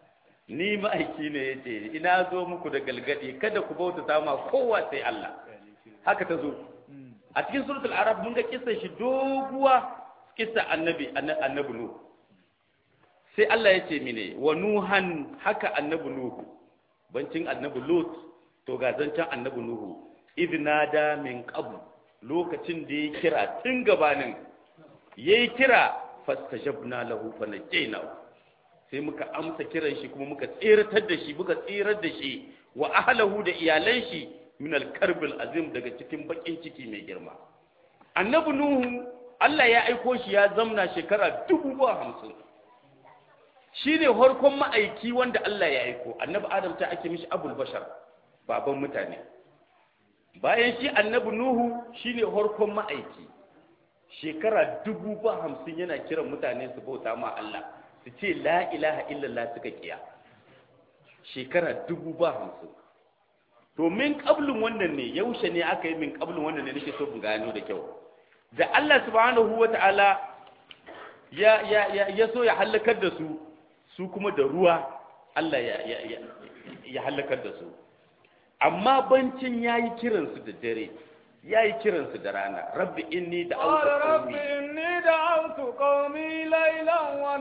ni ma'aiki ne ya ce ina zo muku da galgadi kada ku bauta ma kowa sai Allah haka ta zo a cikin suratul arab mun ga kissa shi doguwa kissa annabi annabi nuhu sai Allah ya ce mine wa nuhan haka annabi nuhu bancin annabi lut to ga zancen annabi nuhu idnada min qabl lokacin da ya kira tun gabanin yayi kira fastajabna lahu fanajaynahu sai muka amsa kiran shi kuma muka tseratar da shi muka tserar da shi wa ahlahu da iyalan shi min al-karbil azim daga cikin bakin ciki mai girma annabi nuhu Allah ya aiko shi ya zamna shekara dubu ba hamsin shi ne harkon ma'aiki wanda Allah ya aiko annabi adam ta ake mishi abul bashar baban mutane bayan shi annabi nuhu shi ne harkon ma'aiki shekara dubu ba hamsin yana kiran mutane su bauta ma Allah su ce la ilaha illallah suka kiya shekara dubu ba hamsin to min kablin wannan ne yaushe ne aka yi min kablin wannan ne nake so mu gano da kyau da Allah subhanahu wa ta'ala ya ya ya, ya so ya halakar da su su kuma da ruwa Allah ya ya ya, ya halakar da su amma bancin yayi kiransu da dare yayi kiransu da rana rabbi inni da قال رب إني دعوت قومي ليلا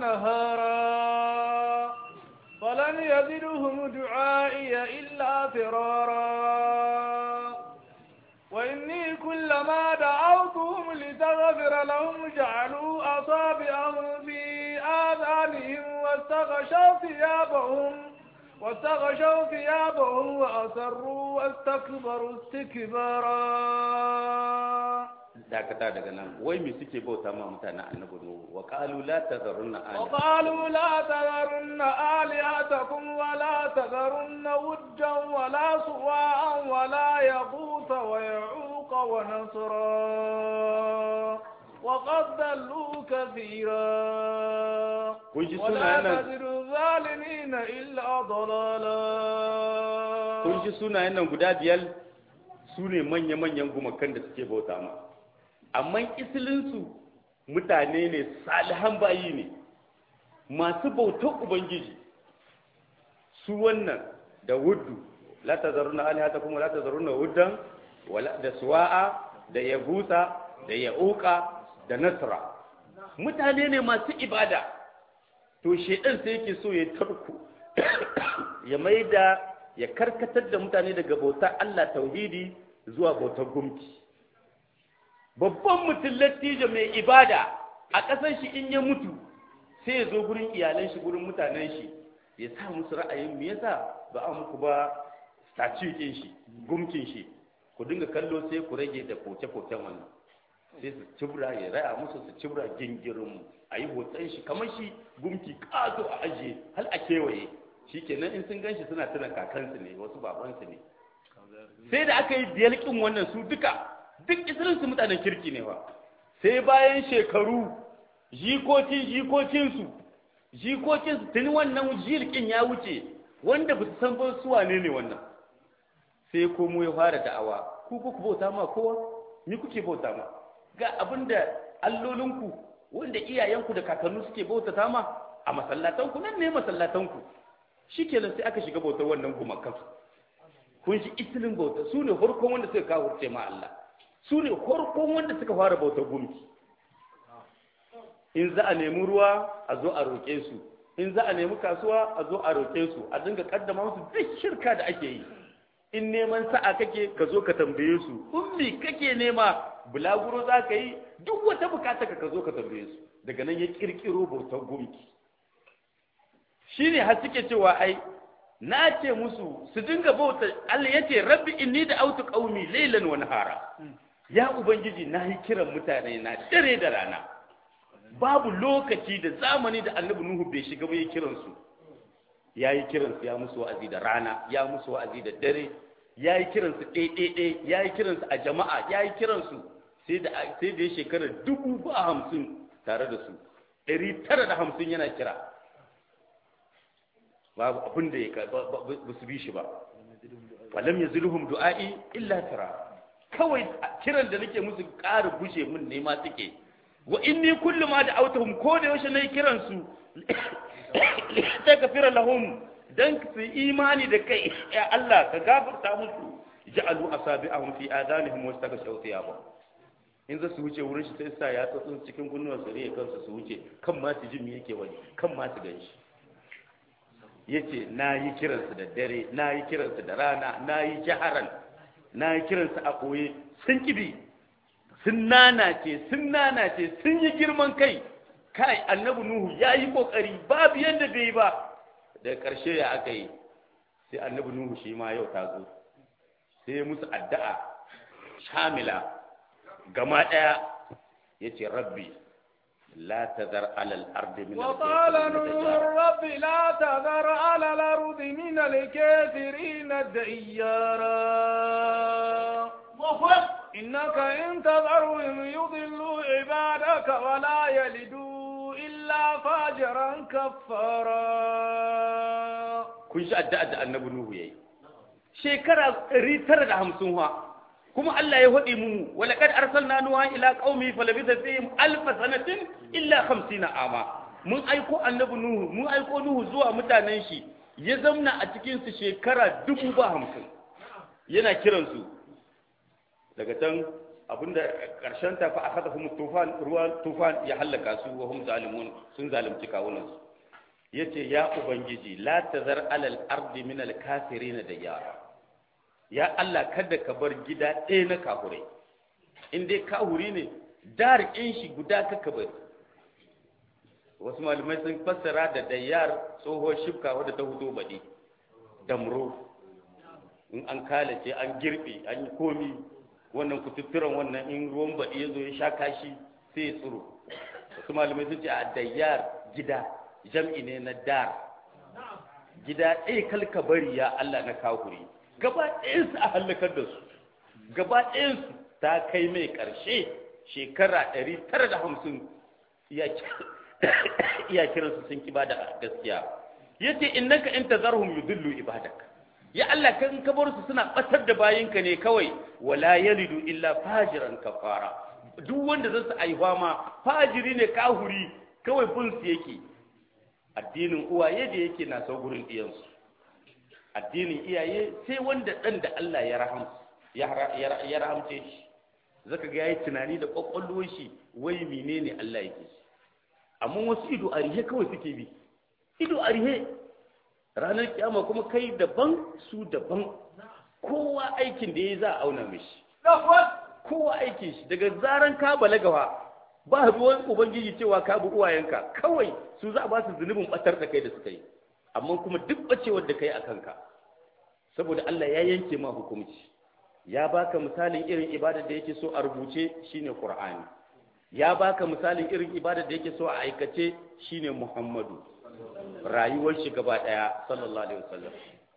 ونهارا فلن يزدهم دعائي إلا فرارا وإني كلما دعوتهم لتغفر لهم جعلوا أصابعهم في آذانهم واستغشوا ثيابهم واستغشوا ثيابهم وأسروا واستكبروا استكبارا dakata daga nan wai me suke bauta ma mutanen annabi nuhu wa qalu la tazarunna aliha وقالوا لا تذرن آلهتكم ولا تذرن ودا ولا سواعا ولا يغوث ويعوق ونصرا وقد ضلوا كثيرا kun ji ولا sunayen nan تزد الظالمين إلا ضلالا kun ji sunayen nan guda biyar su ne manya-manyan gumakan da suke bauta ma amma isilinsu mutane ne salihan bayi ne masu bautar ubangiji su wannan da wuddu la tazaruna alihata kuma la tazaruna wuddan wala da suwa'a da yagusa da ya'uqa da nasra mutane ne masu ibada to shedan sai yake so ya tarko ya maida ya karkatar da mutane daga bautar Allah tauhidi zuwa bautar gumki babban mutum lattijo mai ibada a ƙasar shi in ya mutu sai ya zo gurin iyalan shi gurin mutanen shi ya sa musu ra'ayin me yasa ba a muku ba statue shi gumkin shi ku dinga kallo sai ku rage da koke-koken wannan sai su cibra ya raya musu su cibra gingirin a yi hoton shi kamar shi gumki ƙato a ajiye hal a kewaye shi kenan in sun ganshi suna tuna kakansu ne wasu babansu ne sai da aka yi diyalkin wannan su duka duk isirinsu mutanen kirki ne ba sai bayan shekaru jikokin jikokinsu jikokinsu tuni wannan jilkin ya wuce wanda ba su san ba su wane ne wannan sai komo ya fara da'awa ku ku bauta ma kowa ni kuke bauta ma ga abinda allolinku wanda iyayenku da kakannu suke bautata ma a masallatanku nan ne masallatanku shikenan sai aka shiga bautar wannan gumakan kun shi isilin bauta su ne farkon wanda suka kawo ma Allah su ne farkon wanda suka fara bautar gumki in za a nemi ruwa a zo a roƙe su in za a nemi kasuwa a zo a roƙe su a dinga kaddama musu duk shirka da ake yi in neman sa'a kake ka zo ka tambaye su ummi kake nema bulaguro za ka yi duk wata bukata ka zo ka tambaye su daga nan ya kirkiro bautar gumki shi ne har suke cewa ai na ce musu su dinga bauta Allah ya ce rabbi inni da autu qaumi laylan wa nahara ya ubangiji na yi kiran mutane na dare da rana babu lokaci da zamani da annabi nuhu bai shiga ba ya kiran su ya yi kiran su ya musu wa'azi da rana ya musu wa'azi da dare ya yi kiran su ɗaiɗaiɗai ya yi kiran su a jama'a ya yi kiran su sai da sai da ya shekara dubu ba hamsin tare da su ɗari tara da hamsin yana kira babu abin da ya ba su bi shi ba walam yazluhum du'a'i illa tara kawai kiran da nake musu ƙara gushe mun ne ma suke wa inni kullu ma da'awtuhum ko da yaushe nayi kiran su ta kafira lahum dan su imani da kai ya Allah ka gafarta musu ja'alu asabi'ahum fi adanihim wastaghshaw thiyabahum in za su wuce wurin shi sai sa ya tsotsin cikin kunnuwan su riya kansu su wuce kan ma su ji me yake wani kan ma su ganshi yace na yi kiransu da dare na yi kiransu da rana na yi jaharan na yi kiransu a koye sun kibi sun nanace sun nanace sun yi girman kai kai annabi nuhu ya yi kokari babu yadda bai yi ba daga ƙarshe ya aka yi sai annabi nuhu shi ma yau ta zo sai musu addu'a shamila gama ɗaya ya ce rabbi la tazar alal ardi min وقال نوح رب لا تذر على الأرض من الكافرين ديارا إنك إن تذرهم يضلوا عبادك ولا يلدوا إلا فاجرا كفارا kun shi addu'a da annabi nuhu yayi shekara 950 ha kuma Allah ya hodi mu wala kad arsalna nuha ila qaumi falabitha fihim alf sanatin illa 50 ama mun aiko annabi nuhu mun aiko nuhu zuwa mutanen shi ya zamna a cikin su shekara dubu ba hamsin yana kiransu daga can abinda karshen ta fa akada hum tufan ruwan tufan ya halaka su wa hum zalimun sun zalunci kawunan su yace ya ubangiji la tazar alal ardi min al kafirin da yara ya Allah kada ka bar gida ɗaya na kahurai in dai kahuri ne dar in shi guda ka bar wasu malamai sun fassara da dayyar tsohon shifka wadda ta hudo baɗi damro in an kalace an girbe an yi komi wannan kututturan wannan in ruwan baɗi ya zo ya sha kashi sai ya tsiro wasu malamai sun ce a dayyar gida jam'i ne na dar gida ɗaya kalka bari ya Allah na kahuri gaba ɗayansu a hallakar da su gaba ɗayansu ta kai mai ƙarshe shekara ɗari tara da hamsin iya kiransu sun ki bada gaskiya yace innaka in tazarhum yudillu ibadak ya Allah kan ka bar su suna batar da bayinka ne kawai wala yalidu illa fajiran kafara duk wanda zai su aiwa ma fajiri ne kahuri kawai bin su yake addinin uwaye da yake na sau gurin iyansu addinin iyaye sai wanda dan da Allah ya rahamsa ya rahamce shi zaka ga yayi tunani da kwakwalwar shi wai menene Allah yake shi amma wasu ido a rihe kawai suke bi ido a rihe ranar kiyama kuma kai daban su daban kowa aikin da ya za a auna mishi kowa aikin shi daga zaran ka balagawa ba ruwan ubangiji cewa ka bi uwayenka kawai su za a ba su zunubin batar da kai da suka yi amma kuma duk bacewar da kai a kanka saboda Allah ya yanke ma hukunci ya baka misalin irin ibadar da yake so a rubuce shine Qur'ani ya baka misalin irin ibadar da yake so a aikace shine Muhammadu rayuwar shi gaba daya sallallahu alaihi wasallam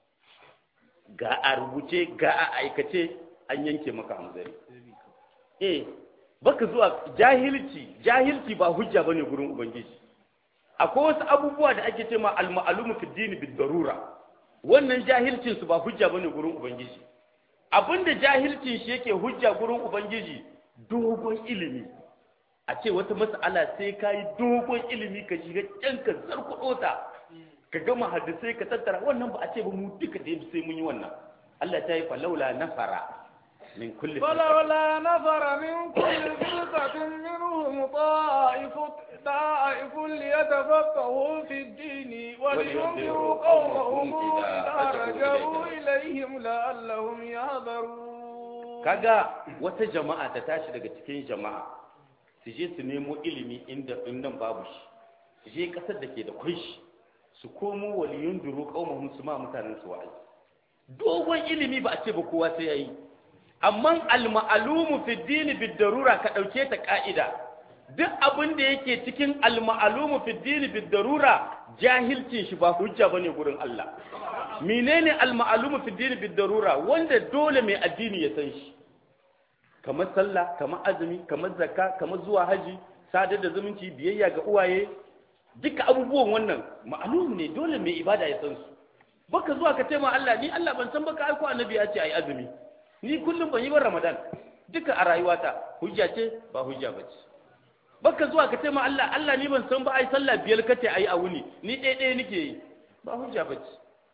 ga a rubuce ga a aikace an yanke maka hanzari eh baka zuwa jahilci jahilci ba hujja bane gurin ubangiji akwai wasu abubuwa da ake cewa al-ma'lumu fi dini bid darura wannan jahilcin su ba hujja bane gurin ubangiji abinda jahilcin shi yake hujja gurin ubangiji dogon ilimi a ce wata mas'ala sai ka yi dogon ilimi ka shiga can ka zarkuɗo ta ka gama hadisai ka tattara wannan ba a ce ba mu duka da sai mun yi wannan Allah ta yi falaula nafara min kulli فلولا نفر من كل فرقة منهم طائف طائف ليتفقهوا في الدين ولينذروا قومهم إذا رجعوا إليهم لعلهم يحذرون kaga wata jama'a ta tashi daga cikin jama'a su je su nemo ilimi inda inda babu shi su je kasar da ke da kwai shi su komo waliyun duru qaumahum su ma mutanen su wa'azi dogon ilimi ba a ce ba kowa sai yayi amma al-ma'lumu fi dini bid darura ka dauke ta ka'ida duk abin da yake cikin al-ma'lumu fi dini bid darura jahilcin shi ba hujja bane gurin Allah menene al-ma'lumu fi dini bid darura wanda dole mai addini ya san shi kamar sallah kamar azumi kamar zakka kamar zuwa haji sadar da zumunci biyayya ga uwaye duka abubuwan wannan ma'lum ne dole mai ibada ya san su baka zuwa ka ce ma Allah ni Allah ban san baka aiko annabi ya ce ai azumi ni kullum ban yi ba ramadan duka a rayuwata hujja ce ba hujja ba ce baka zuwa ka ce ma Allah Allah ni ban san ba ai sallah biyar kace ai a wuni ni ɗaya ɗaya nake yi ba hujja ba ce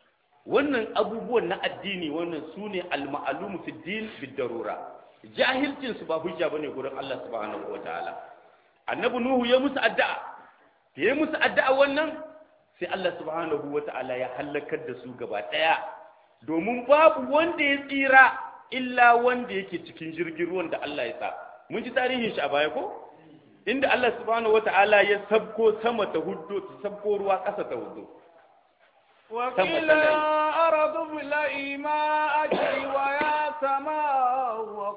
wannan abubuwan na addini wannan su ne al-ma'lumu fi din bid-darura jahilcin su ba hujja bane gurin Allah subhanahu wataala annabi nuhu ya musu addu'a ya musu addu'a wannan sai Allah subhanahu wataala ya halakar da su gaba daya domin babu wanda ya tsira illa wanda yake cikin jirgin ruwan da Allah ya sa mun ji tarihin shi a baya ko inda Allah subhanahu wataala ya sabko sama ta huddo ta sabko ruwa ƙasa ta huddo وقيل يا أرض ابلعي ماءك ويا سماء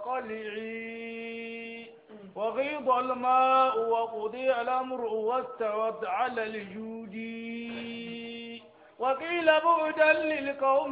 وقلعي وغيض الماء وقضي الأمر واستوت على الجود وقيل بعدا للقوم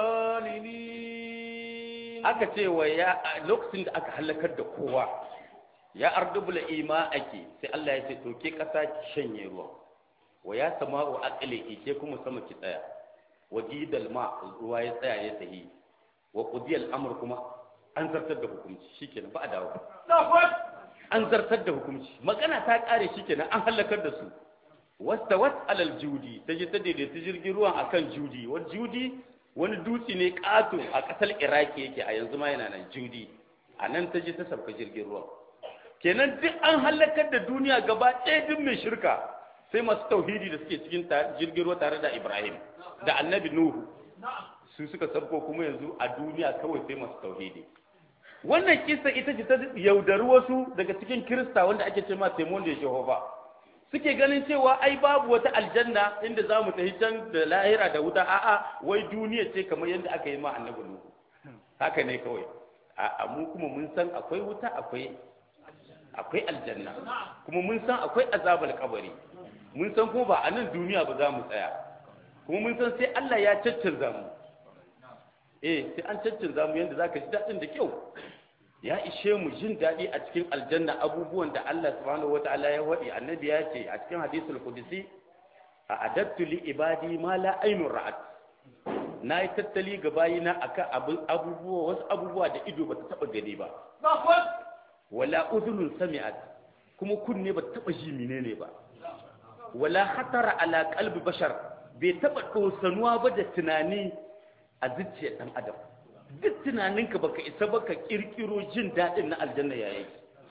الظالمين aka ce wa ya lokacin da aka halakar da kowa ya ardubula ima ake sai Allah ya ce to ke kasa ki shanye ruwa wa ya sama'u aqli ke kuma sama ki tsaya wa gidal ma ruwa ya tsaya ya tahi wa qudiyal amr kuma an zartar da hukunci shikenan ba a dawo an zartar da hukunci magana ta kare shikenan an halakar da su wastawat alal judi ta je ta daidaita jirgin ruwan akan judi wani judi wani dutse ne kato a kasar iraki yake a yanzu ma yana nan judi a nan ta je ta sauka jirgin ruwan kenan duk an halakar da duniya gaba ɗaya duk mai shirka sai masu tauhidi da suke cikin jirgin ruwa tare da ibrahim da annabi nuhu su suka sabko kuma yanzu a duniya kawai sai masu tauhidi wannan kisa ita ce ta yaudari wasu daga cikin kirista wanda ake ce ma taimon da jehova suke ganin cewa ai babu wata aljanna inda za mu tafi can da lahira da wuta a'a wai duniya ce kamar yadda aka yi ma annabi nuhu haka ne kawai a mu kuma mun san akwai wuta akwai akwai aljanna kuma mun san akwai azabul kabari mun san kuma ba a nan duniya ba za mu tsaya kuma mun san sai Allah ya caccanza mu eh sai an caccanza mu yanda zaka ji dadin da kyau ya ishe mu jin dadi a cikin aljanna abubuwan da Allah subhanahu wataala ya wadi annabi ya ce a cikin hadisul qudsi a adattu li ibadi ma la aynun ra'at na yi tattali ga bayina akan abubuwa wasu abubuwa da ido ba ta taba gani ba wala udhunun sami'at kuma kunne ba taba ji menene ba wala hatara ala qalbi bashar bai taba dosanuwa ba da tunani a zuciyar dan adam duk tunaninka baka isa baka kirkiro jin dadin na aljanna yayi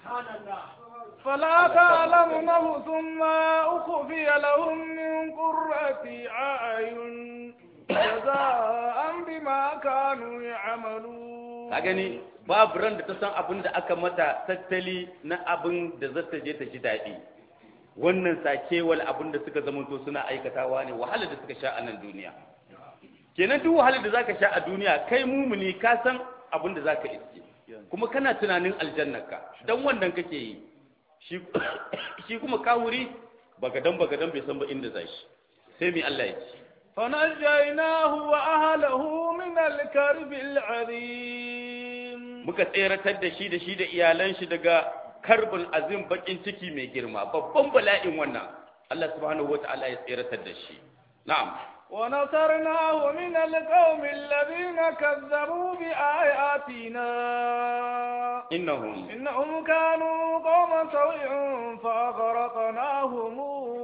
فلا تعلم نفس ما أخفي لهم من قرة أعين جزاء بما كانوا يعملون gani babu ran da ta san abin da aka mata tattali na abin da za ta je ta ji daɗi wannan sakewal abin da suka zamanto suna aikatawa ne wahalar da suka sha a nan duniya kenan duk wahalar da zaka sha a duniya kai mumuni ka san abin da zaka iske kuma kana tunanin aljannarka dan wannan kake yi shi shi kuma kawuri bagadan bagadan bai san ba inda zashi sai mai Allah ya ce فنجيناه وأهله من الكرب العظيم muka tseratar da shi da shi da iyalan shi daga karbin azim bakin ciki mai girma babban bala'in wannan Allah subhanahu wataala ya tseratar da shi na'am ونصرناه من القوم الذين كذبوا بآياتنا innahum إنهم كانوا قوم سوء فأغرقناهم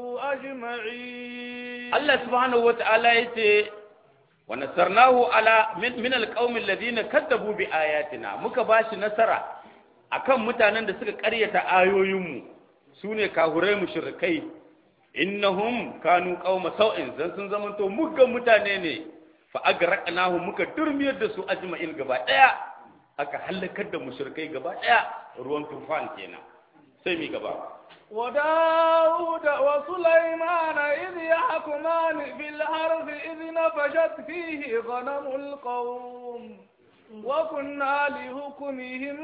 أجمعين Allah subhanahu wataala yace wa nasarnahu ala min, min alqaumi alladhina kadzabu bi ayatina muka bashi nasara akan mutanen da suka ƙaryata ayoyinmu sune kahurai mushrikai innahum kanu qauma sau'in zan sun zamanto muggan mutane ne fa agraqnahum muka durmiyar da su ajma'in gaba daya aka halakar da mushrikai gaba daya ruwan tufan kenan sai mi gaba وداود وسليمان إذ يحكمان في الحرث إذ نفشت فيه غنم القوم وكنا لحكمهم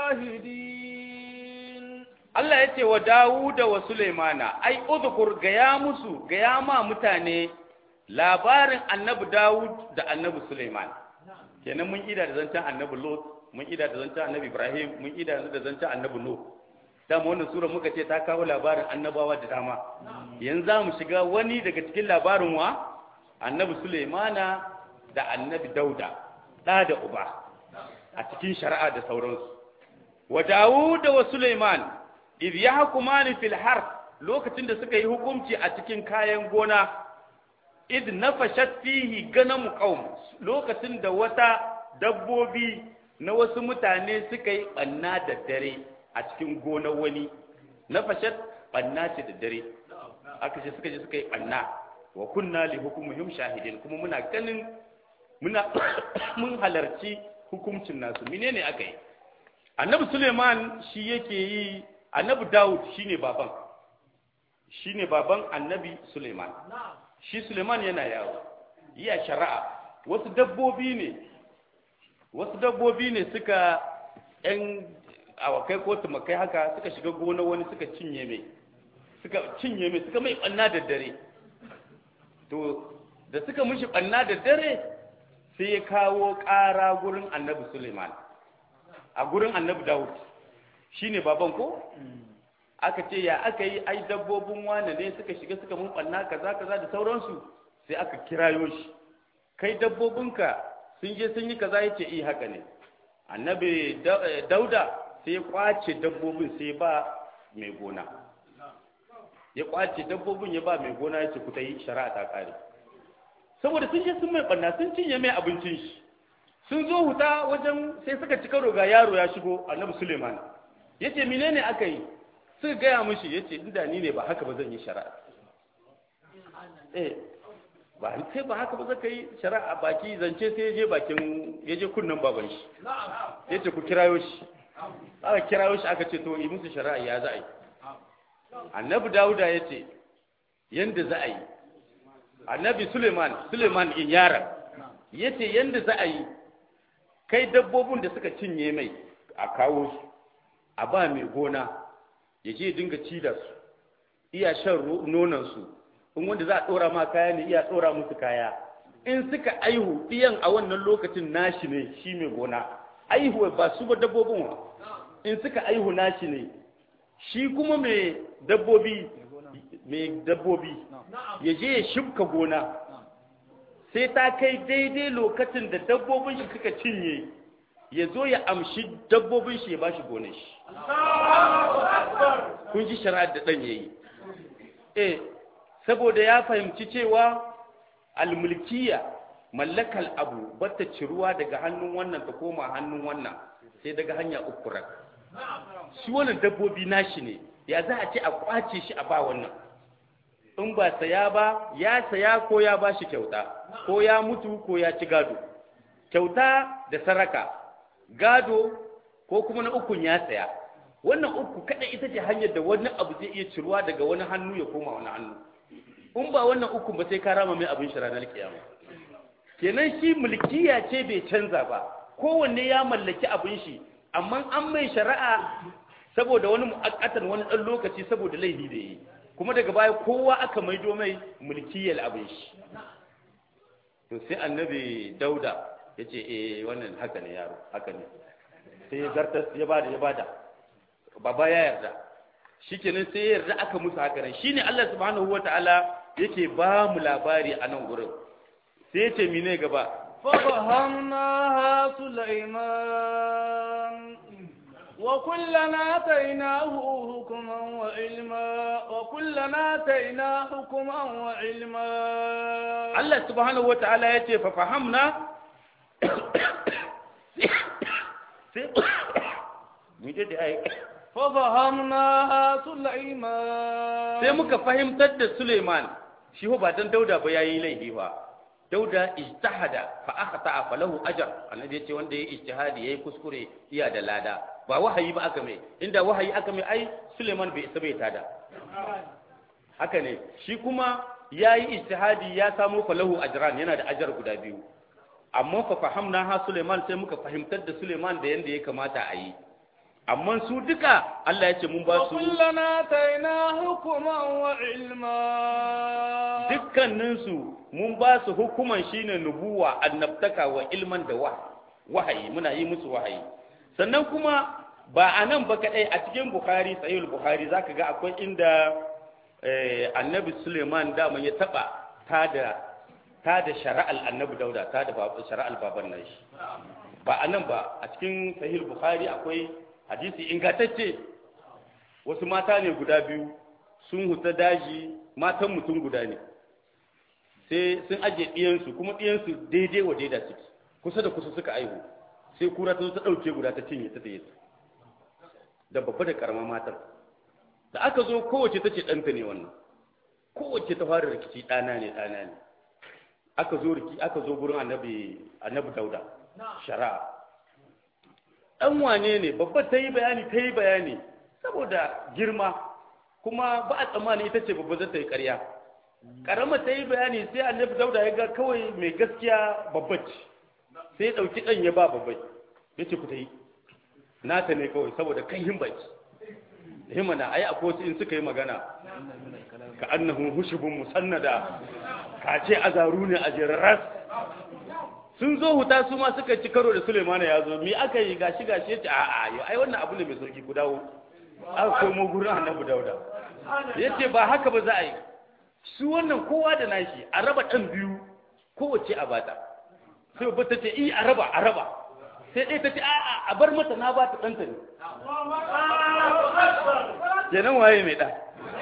شاهدين Allah ya ce wa Dawuda wa Sulaimana, ai, uzkur gaya musu, gaya ma mutane labarin annabi Dawud da annabi Sulaiman. Kenan mun ida da zancen annabi Lot, mun ida da zancen annabi Ibrahim, mun ida da zancen annabi Nuh. Dama wannan sura muka ce ta kawo labarin annabawa da dama. Yanzu za mu shiga wani daga cikin labarin wa? Annabi Sulaimana da annabi Dauda, ɗa da uba, a cikin shari'a da sauransu. Wa Dawuda wa Sulaiman, idh yahkumani fil harth lokacin da suka yi hukunci a cikin kayan gona id nafashat fihi ganam qaum lokacin da wata dabbobi na wasu mutane suka yi banna da dare a cikin gonar wani nafashat banna ce da dare aka ce suka je suka yi banna wa kunna li hukumihim shahidin kuma muna ganin muna mun halarci hukuncin nasu menene aka yi annabi suleiman shi yake yi annabi dawud shine baban shine baban annabi suleiman shi suleiman yana yawo iya shari'a wasu dabbobi ne wasu dabbobi ne suka yan awakai ko tumakai haka suka shiga gona wani suka cinye mai suka cinye mai suka mai banna da dare to da suka mishi banna da dare sai ya kawo ƙara gurin annabi suleiman a gurin annabi dawud shine baban ko aka ce ya aka yi ai dabbobin wane ne suka shiga suka mun banna kaza kaza da sauransu sai aka kirayo shi kai dabbobinka sun je sun yi kaza yace eh haka ne annabi dauda sai ya kwace dabbobin sai ba mai gona ya kwace dabbobin ya ba mai gona yace ku ta yi shari'a ta kare saboda sun je sun mai banna sun cinye mai abincin shi sun zo huta wajen sai suka ci karo ga yaro ya shigo annabi suleiman yace menene aka yi suka gaya mishi yace inda ni ne ba haka ba zan yi shari'a eh ba sai ba haka ba zaka yi shari'a baki zance sai je bakin yaje kunnan baban shi yace ku kirayo shi aka kirayo shi aka ce to yi musu shari'a ya za a yi annabi dawuda yace yanda za a yi annabi suleiman suleiman in yaran yace yanda za a yi kai dabbobin da suka cinye mai a kawo su a ba mai gona ya je dinga ci da su iya shan nonansu in wanda za a ɗora ma kaya ne iya ɗora musu kaya in suka aihu ɗiyan a wannan lokacin nashi ne shi mai gona aihu ba su ba dabbobin wa in suka aihu nashi ne shi kuma mai dabbobi mai dabbobi ya je ya shibka gona sai ta kai daidai lokacin da dabbobin shi suka cinye ya zo ya amshi dabbobin shi ya ba shi gonar shi kun ji shari'ar da ɗan ya yi eh saboda ya fahimci cewa almulkiya mallakal abu bata ciruwa daga hannun wannan ta koma hannun wannan sai daga hanya uku rak shi wannan dabbobi nashi ne ya za a ce a kwace shi a ba wannan in ba saya ba ya saya ko ya ba shi kyauta ko ya mutu ko ya ci gado kyauta da saraka gado ko kuma na ukun ya saya wannan uku kada ita ce hanyar da wani abu zai iya ciruwa daga wani hannu ya koma wani hannu in ba wannan uku ba sai ka rama mai abin shi ranar kiyama kenan shi mulkiya ce bai canza ba kowanne ya mallaki abin shi amma an mai shari'a saboda wani mu'akkatan wani dan lokaci saboda laifi da yi kuma daga baya kowa aka maido mai mulkiyar abin shi to sai annabi dauda ya ce eh wannan haka ne yaro haka ne sai ya zartas ya bada ya bada baba ya yarda shikenan sai ya yarda aka musu haka nan shine Allah subhanahu wataala yake ba mu labari a nan gurin sai ya ce mine gaba ففهمناها سليمان وكلنا آتيناه حكما وعلما وكلنا آتينا حكما وعلما Allah subhanahu wataala ya ce fa fahamna sai mu je da ai ففهمناها سليمان sai muka fahimtar da Suleiman shi ba dan Dauda ba yayi laifi ba Dauda ijtahada fa akhta fa lahu ajr annabi yace wanda yayi ijtihadi yayi kuskure iya da lada ba wahayi ba aka mai inda wahayi aka mai ai Suleiman bai isa bai tada haka ne shi kuma yayi ijtihadi ya samu fa lahu ajran yana da ajar guda biyu amma fa fahamna ha Suleiman sai muka fahimtar da Suleiman da yanda ya kamata a yi amma su duka Allah ya ce mun ba su وكلنا آتينا حكما وعلما dukkaninsu mun ba su hukuman shine nubuwa annabtaka wa ilman da wahayi muna yi musu wahayi sannan kuma ba a nan ba kaɗai a cikin bukhari sahihul bukhari zaka ga akwai inda eh, annabi suleiman dama ya taɓa ta da ta da shari'al annabi dauda ta da shari'al baban nan shi ba a nan ba a cikin sahihul bukhari akwai hadisi ingantacce wasu mata ne guda biyu sun huta daji matan mutum guda ne sai sun aje ɗiyansu kuma ɗiyansu daidai wa daida suke kusa da kusa suka aihu sai kura ta zo ta ɗauke guda ta cinye ta taye da babba da karama matar da aka zo kowace ta ce ɗanta ne wannan kowace ta fara rikici ɗana ne ɗana ne aka zo riki aka zo gurin annabi annabi dauda shari'a ɗan wane ne babba ta yi bayani ta yi bayani saboda girma kuma ba a tsammani ita ce babba zata yi ƙarya ƙarama ta yi bayani sai annabi dauda ya ga kawai mai gaskiya babba ce sai ya ɗauki ɗan ya ba babba ya ce ku ta yi nata ne kawai saboda kan himbaci himana ai akwai wasu in suka yi magana ka annahu hushubun musannada ka ce azaru ne a jirarras sun zo huta su ma suka ci karo da Suleimana ya zo mi aka yi gashi gashi ya ce a a yau ai wannan abu ne mai sauki ku dawo aka komo gurin annabi dauda ya ce ba haka ba za a yi su wannan kowa da nashi a raba ɗan biyu kowace a bata sai babba ta ce i a raba a raba sai ɗaya ta ce a a a bar mata na ba ta ɗanta ne kenan waye mai ɗa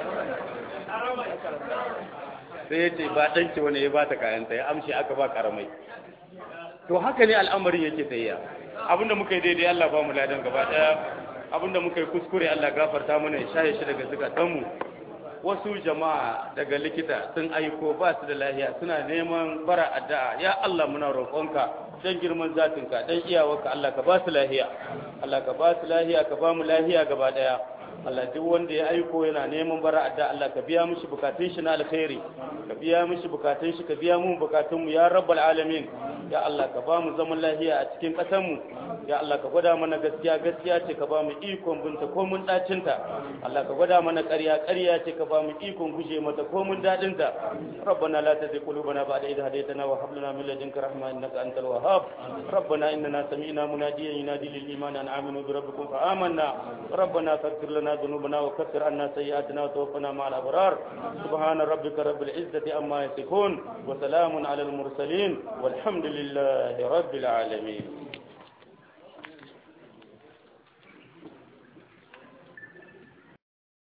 sai ya ce ba ɗanki wani ya ba ta kayanta ya amshi aka ba ƙaramai to haka ne al'amarin yake tsayiya abinda muka yi daidai Allah ba mu ladan gaba ɗaya abinda muka yi kuskure Allah gafarta mana ya shaye shi daga zukatanmu wasu jama'a daga likita sun aiko ba su da lahiya suna neman bara addu'a ya Allah muna roƙonka dan girman zatinka dan iyawarka Allah ka ba su lahiya Allah ka ba su lahiya ka ba mu lahiya gaba ɗaya Allah duk wanda ya aiko yana neman bara adda Allah ka biya mishi bukatun shi na alkhairi ka biya mishi bukatun shi ka biya mu bukatun mu ya rabbal alamin ya Allah ka ba mu zaman lafiya a cikin ƙasar mu ya Allah ka gwada mana gaskiya gaskiya ce ka ba mu ikon binta ko mun dacin ta Allah ka gwada mana ƙarya ƙarya ce ka ba mu ikon guje mata ko mun dadin ta rabbana la tuzigh qulubana ba'da idh hadaytana wa hab lana min ladunka rahma innaka antal wahhab rabbana innana sami'na munadiyan yunadi lil iman an aminu bi rabbikum fa amanna rabbana faghfir lana ذنوبنا وكفر عنا سيئاتنا وتوفنا مع الأبرار سبحان ربك رب العزة أما يصفون وسلام على المرسلين والحمد لله رب العالمين